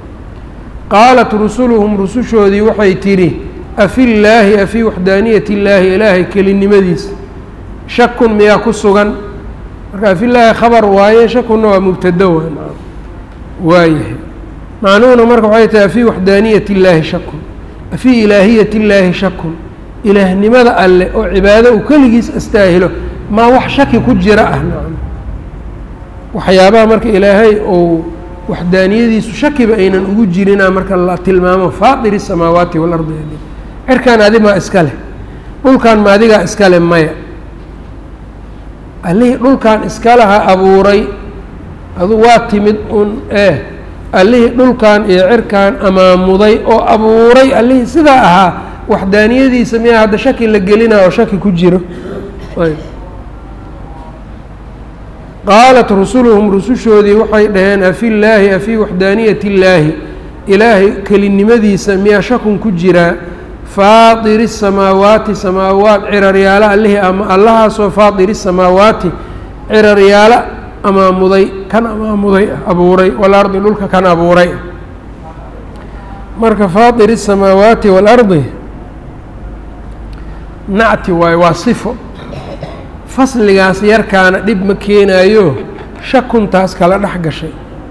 qaalat rusuluhum rusushoodii waxay tidhi afi llaahi afii waxdaaniyati illaahi ilaahay kelinimadiisa shakun miyaa ku sugan marka afillaahi khabar waaye shakunna waa mubtado waa waayahay macnuhuna marka waxay tahay afii waxdaaniyati illaahi shakun afii ilaahiyati illaahi shakun ilaahnimada alle oo cibaado uu keligiis astaahilo maa wax shaki ku jira ah nacam waxyaabaha marka ilaahay ou waxdaaniyadiisu shakiba aynan ugu jirinaa marka la tilmaamo faatiri الsamaawaati waalardi cirkan adimaa iska leh dhulkan ma adigaa iska leh maya allihii dhulkan iskalaha abuuray adu waa timid un eh allihii dhulkan iyo cirkan amaamuday oo abuuray allihii sidaa ahaa waxdaaniyadiisa miyaa hadda shaki la gelinaa oo shaki ku jiro qaalat rusuluhum rusushoodii waxay dhaheen afi llaahi afii waxdaaniyati illaahi ilaahay kelinimadiisa miyaa shakun ku jiraa faatiri الsamaawaati samaawaat ciraryaalo allihii ama allahaasoo faatiri الsamaawaati ciraryaalo amaamuday kan amaamuday abuuray walardi dhulka kan abuuray marka faatiri الsamaawaati waalardi nacti waayo waa sifo fasligaas yarkaana dhib ma keenaayo shakuntaas kala dhex gashay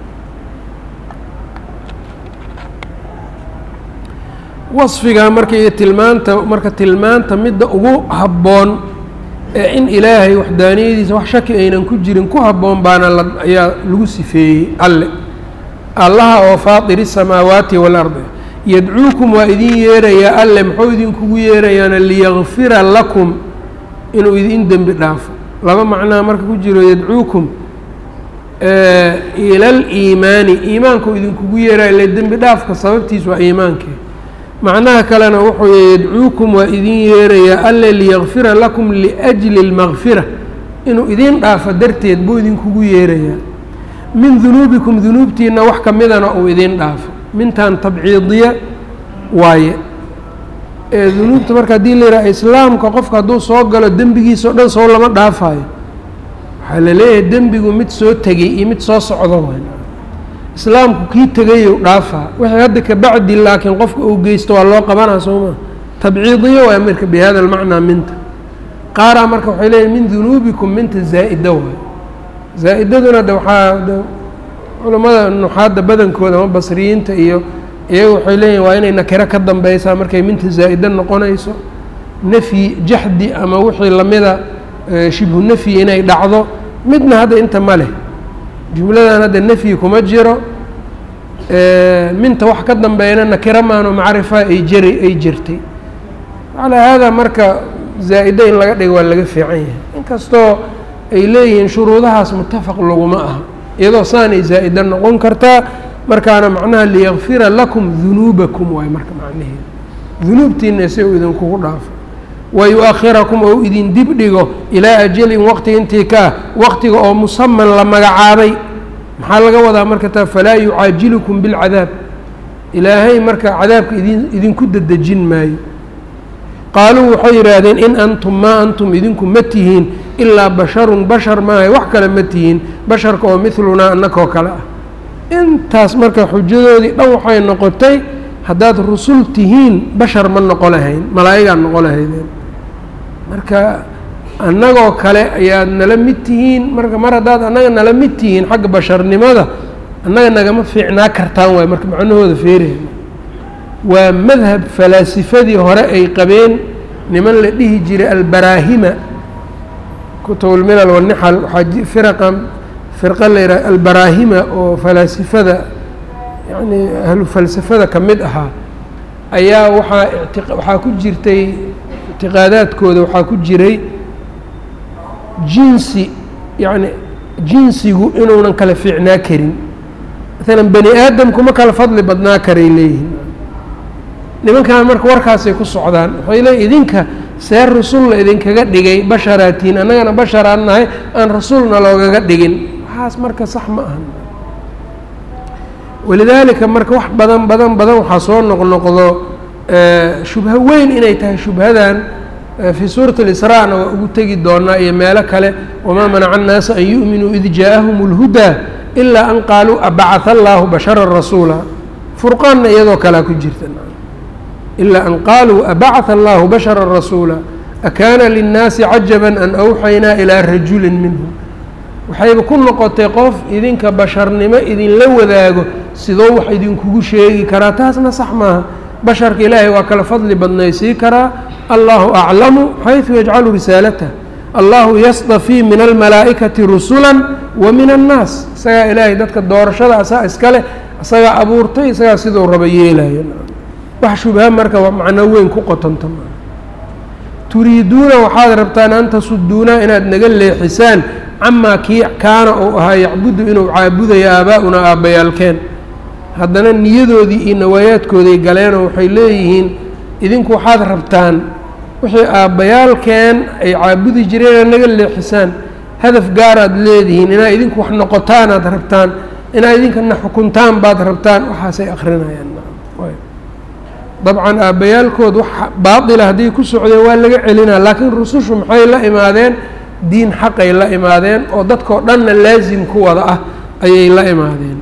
wasfigaa marka iyo tilmaanta marka tilmaanta midda ugu habboon ee in ilaahay waxdaaniyadiisa wax shaki aynan ku jirin ku habboon baana la ayaa lagu sifeeyey alle allaha oo faatiri الsamaawaati waalardi yadcuukum waa idin yeerayaa alle muxuu idinkugu yeerayaana liyakfira lakum inuu idin dembi dhaafo laba macnaa marka ku jiro yadcuukum ila aliimaani iimaanku idinkugu yeeraya ile dembi dhaafka sababtiis waa iimaankee macnaha kalena wuxuu y yadcuukum waa idin yeerayaa alle liyakfira lakum liأjli اlmakfira inuu idin dhaafo darteed buu idinkugu yeerayaa min dunuubikum dunuubtiina wax ka midana uu idin dhaafo mintan tabciidiya waaye ee dunuubta marka haddii la yidhaha islaamka qofka hadduu soo galo dembigiisa o dhan soo lama dhaafayo waxaa la leeyahay dembigu mid soo tegey iyo mid soo socdo wayn islaamku kii tegayow dhaafaa wixii hadda kabacdi laakiin qofka uu geysto waa loo qabanaa soo maa tabciidiyo waay marka bi hada almacnaa minta qaaraa marka waxay leeyihin min dunuubikum minta zaa'ida waay zaa'idaduna de waxaa culamada nuxaadda badankooda ama basriyiinta iyo iyaga waxay leeyihin waa inay nakiro ka dambeysaa markay minta zaa'ida noqonayso nafyi jaxdi ama wixii lamida shibhu nafyi inay dhacdo midna hadda inta ma leh jumladan hadda nafyi kuma jiro minta wax ka dambeeyana nakiro maano macrifa ay jari ay jirtay calaa haadaa marka zaa'ida in laga dhigo waa laga fiican yahay inkastoo ay leeyihiin shuruudahaas mutafaq laguma aha iyadoo saanay zaa'ida noqon kartaa markaana macnaha liyakfira lakum dunuubakum waay marka macnaheeda dunuubtiina si uu idinkugu dhaafo wayu-akhirakum ou idin dib dhigo ilaa ajalin waqti intii ka ah waqtiga oo musaman la magacaabay maxaa laga wadaa marka taa falaa yucaajilukum bilcadaab ilaahay marka cadaabka idin idinku dedejin maayo qaaluu waxay yidhaahdeen in antum maa antum idinku ma tihiin ilaa basharun bashar maahay wax kale ma tihiin basharka oo midlunaa annakoo kale ah intaas marka xujadoodii dhan waxay noqotay haddaad rusul tihiin bashar ma noqo lahayn malaa'igaad noqo lahaydeen marka annagoo kale ayaad nala mid tihiin marka mar haddaad annaga nala mid tihiin xagga basharnimada annaga nagama fiicnaa kartaan waay marka macnahooda feerayna waa madhab falaasifadii hore ay qabeen niman la dhihi jiray albaraahima kutubulmilal wanixal waxaa firaqan firqa la yidhaha albaraahima oo falaasifada yacni ahlu falsafada ka mid ahaa ayaa waxaa iti waxaa ku jirtay ictiqaadaadkooda waxaa ku jiray jinsi yacni jinsigu inuunan kala fiicnaa karin maalan bani aadamku ma kala fadli badnaa karay leeyihin nimankan marka warkaasay ku socdaan waxay leeyiin idinka see rasulla idinkaga dhigay basharaatiin annagana basharaan nahay aan rasuulna loogaga dhigin waxaas marka sax ma ahan walidaalika marka wax badan badan badan waxaa soo noqnoqdo shubho weyn inay tahay shubhadan fii suurati اlisraa-na waa ugu tegi doonaa iyo meelo kale wamaa manaca annaasa an yu'minuu id jaaءahum اlhudaa ilaa an qaaluu abacaa allaahu bashara rasuula furqaanna iyadoo kalea ku jirta ilaa an qaaluu abacaa allahu bashara rasuula akaana linnaasi cajaba an awxaynaa ilaa rajulin minhum waxayba ku noqotay qof idinka basharnimo idinla wadaago sidoo wax idinkugu sheegi karaa taasna sax maaha basharka ilaahay waa kala fadli badnaysii karaa allahu aclamu xayثu yajcalu risaalatah allahu yasdafii min almalaa'ikati rusula wa min annaas isagaa ilaahay dadka doorashada asaa iska leh isagaa abuurtay isagaa siduu raba yeelaya wax shubha marka waa macno weyn ku qotonta turiiduuna waxaad rabtaan an tasuduuna inaad naga leexisaan camaa kii kaana uu ahaa yacbudu inuu caabudayo aabaa-una aabbayaalkeen haddana niyadoodii iyo nawaayaadkooday galeenoo waxay leeyihiin idinku waxaad rabtaan wixii aabbayaalkeen ay caabudi jireen inaad naga leexisaan hadaf gaaraad leedihiin inaad idinku wax noqotaanaad rabtaan inaad idinkana xukuntaan baad rabtaan waxaasay akrinayaan dabcan aabbayaalkood wax baatila hadday ku socdeen waa laga celinaa laakiin rusushu maxay la imaadeen diin xaqay la imaadeen oo dadkao dhanna laasim ku wada ah ayay la imaadeen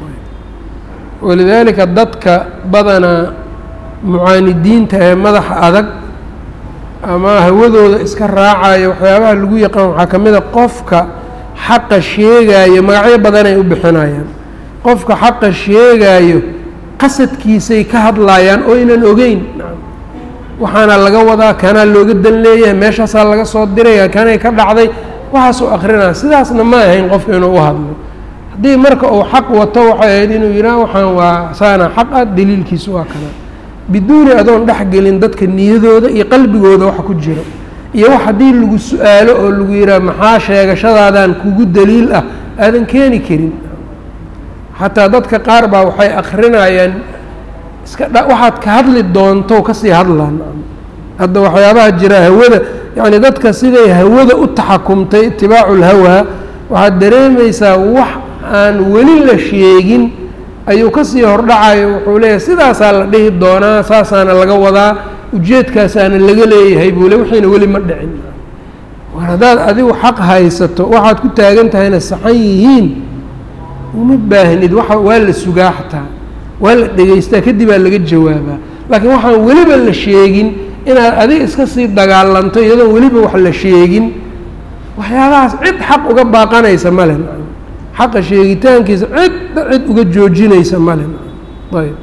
walidaalika dadka badanaa mucaanidiinta ee madaxa adag ama hawadooda iska raacaya waxyaabaha lagu yaqaan waxaa ka mid a qofka xaqa sheegaayo magacyo badan ay u bixinayaan qofka xaqa sheegaayo qasadkiisay ka hadlaayaan oo ynan ogeyn waxaana laga wadaa kanaa looga dan leeyahay meeshaasaa laga soo diraya kanay ka dhacday waxaasuu akrinaa sidaasna ma ahayn qofka inuu u hadlo haddii marka uu xaq wato waxay ahayd inuu yidhaah waxaan waa saana xaq ah daliilkiisu waa kana biduuni adoon dhexgelin dadka niyadooda iyo qalbigooda waxa ku jira iyo wax haddii lagu su-aalo oo lagu yidhaah maxaa sheegashadaadaan kugu daliil ah aadan keeni karin xataa dadka qaar baa waxay akrinayaan iska dha waxaad ka hadli doonto kasii hadlaan hadda waxyaabaha jira hawada yacni dadka siday hawada u taxakumtay itibaacu lhawaa waxaad dareemaysaa wax aan weli la sheegin ayuu kasii hordhacayo wuxuu leeyahay sidaasaa la dhihi doonaa saasaana laga wadaa ujeedkaasaana laga leeyahay buu le wixiina weli ma dhicin war haddaad adigu xaq haysato waxaad ku taagan tahayna saxan yihiin uma baahnid waa waa la sugaa xataa waa la dhegaystaa kadib aa laga jawaabaa laakiin waxaan weliba la sheegin inaad adiga iska sii dagaalanto iyadoon weliba wax la sheegin waxyaabahaas cid xaq uga baaqanaysa male xaqa sheegitaankiisa cidda cid uga joojinaysa male ayb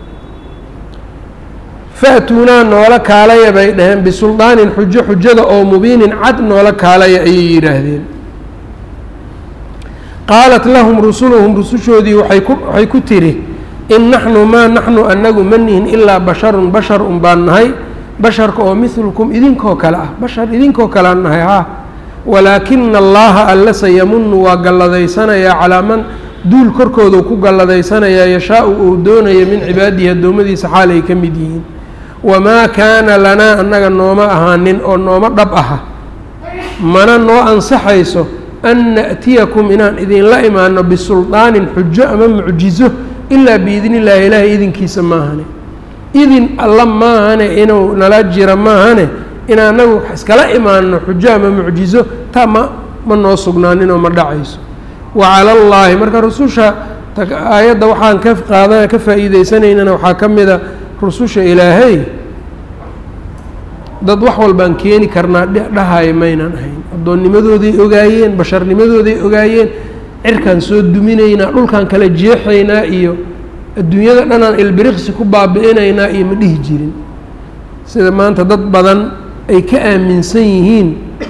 fa'tuunaa noola kaalaya bay dhaheen bisuldaanin xujo xujada oo mubiinin cad noola kaalaya ayay yidhaahdeen qaalat lahum rusuluhum rusushoodii waay ku waxay ku tidhi in naxnu maa naxnu anagu ma nihin ilaa basharun bashar un baan nahay basharka oo midlukum idinkoo kale ah bashar idinkoo kalean nahay haa walaakina allaha alla sayamunu waa galladaysanaya calaa man duul korkoodu ku galladaysanaya yashaa-u uu doonayo min cibaadihi addoommadiisa xaal ay ka mid yihiin wamaa kaana lanaa annaga nooma ahaanin oo nooma dhab aha mana noo ansaxayso an na'tiyakum inaan idinla imaano bisuldaanin xujo ama mucjizo ilaa biidni illaahi ilaahay idinkiisa maahane idin alla maahane inuu nala jira maahane in anagu iskala imaano xujo ama mucjizo taa ma ma noo sugnaaninoo ma dhacayso wa cala allaahi marka rususha aayadda waxaan ka qaada ka faa'iideysanaynana waxaa ka mida rususha ilaahay dad wax walbaan keeni karnaa dhahayo maynan ahayn addoonnimadooday ogaayeen basharnimadooday ogaayeen cirkaan soo duminaynaa dhulkaan kala jeexaynaa iyo adduunyada dhanaan ilbiriqsi ku baabi'inaynaa iyo ma dhihi jirin sida maanta dad badan ay ka aaminsan yihiin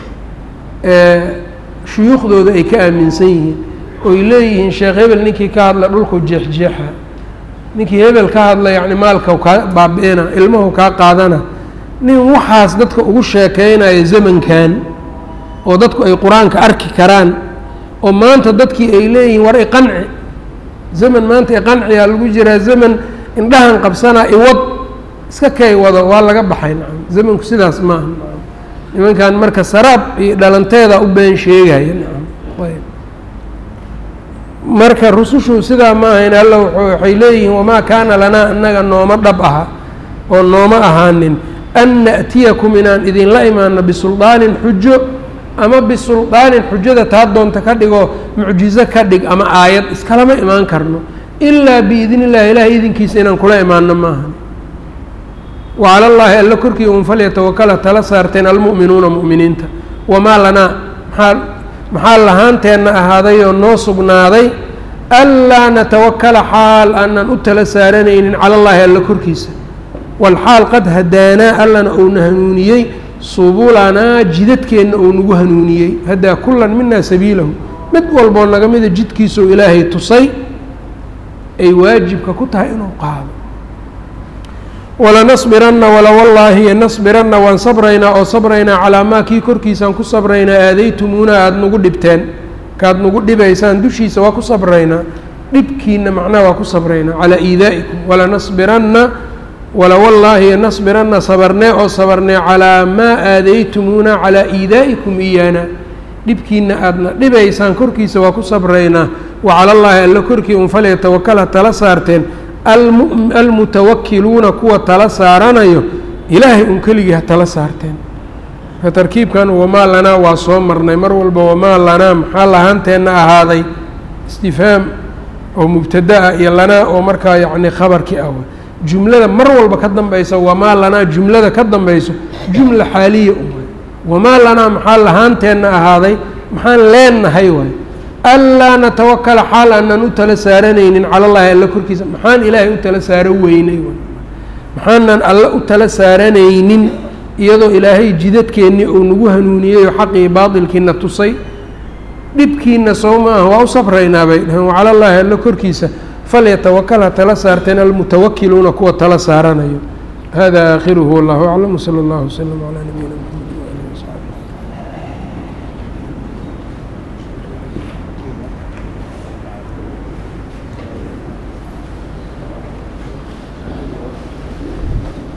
shuyuukhdooda ay ka aaminsan yihiin oy leeyihiin sheekh hebel ninkii ka hadla dhulku jeexjeexa ninkii hebel ka hadla yacni maalka kaa baabi'ina ilmahu kaa qaadana nin waxaas dadka ugu sheekeynaya zamankan oo dadku ay qur-aanka arki karaan oo maanta dadkii ay leeyihiin war iqanci zaman maanta iqanciyaa lagu jiraa zaman indhahan qabsanaa iwad iska kay wado waa laga baxay nacam zamanku sidaas maaha nacam nimankan marka saraab iyo dhalanteeda u been sheegaya nacam ayb marka rusushu sidaa ma ahayn alla waxay leeyihiin wamaa kaana lanaa annaga nooma dhab aha oo nooma ahaanin an na'tiyakum inaan idinla imaano bisuldaanin xujo ama bisuldaanin xujada taa doonta ka dhigoo mucjizo ka dhig ama aayad iskalama imaan karno ilaa biidn illahi ilahay idinkiisa inaan kula imaano maaha wacala llaahi alla korkii un falyatawakala tala saarteen almu'minuuna mu'miniinta wamaa lanaa maxaa maxaa lahaanteenna ahaadayoo noo sugnaaday anlaa natawakala xaal aanan u tala saaranaynin cala allaahi alla korkiisa walxaal qad hadaanaa allana uuna hanuuniyey subulanaa jidadkeenna uu nagu hanuuniyey haddaa kullan minaa sabiilahu mid walboo naga mida jidkiisuu ilaahay tusay ay waajibka ku tahay inuu qaado walanasbiranna walawallaahi nasbiranna waan sabraynaa oo sabraynaa calaa maa kii korkiisaan ku sabraynaa aadaytumuuna aada nagu dhibteen kaad nagu dhibaysaan dushiisa waa ku sabraynaa dhibkiina macnaha waa ku sabraynaa calaa iidaa'ikum walanasbiranna walawallaahi nasbiranna sabarnee oo sabarnee calaa maa aadaytumuuna calaa iidaa'ikum iyaana dhibkiina aadna dhibaysaan korkiisa waa ku sabraynaa wa cala allaahi alla korkii un falyatawakala tala saarteen almutawakiluuna kuwa tala saaranayo ilaahay un keligii ha tala saarteen ka tarkiibkan wamaa lanaa waa soo marnay mar walba wamaa lanaa maxaa lahaanteenna ahaaday istifhaam oo mubtada ah iyo lanaa oo markaa yacni khabarkii ah jumlada mar walba ka dambaysa wamaa lanaa jumlada ka dambayso jumla xaaliya u waay wamaa lanaa maxaa lahaanteenna ahaaday maxaan leenahay waay anlaa natawakala xaal aanan u tala saaranaynin cala llahi alla korkiisa maxaan ilaahay u tala saaro weynay waay maxaanan alla u tala saaranaynin iyadoo ilaahay jidadkeennii uu nagu hanuuniyey oo xaqii baatilkiina tusay dhibkiina soo ma ah waa u sabraynaa bay dhaheen wacala llaahi alla korkiisa falyatawakal ha tala saarteen almutawakiluuna kuwa tala saaranayo hada aakhiruhu wallahu aclam wsala allahu waslama calaa nabiyina mxamed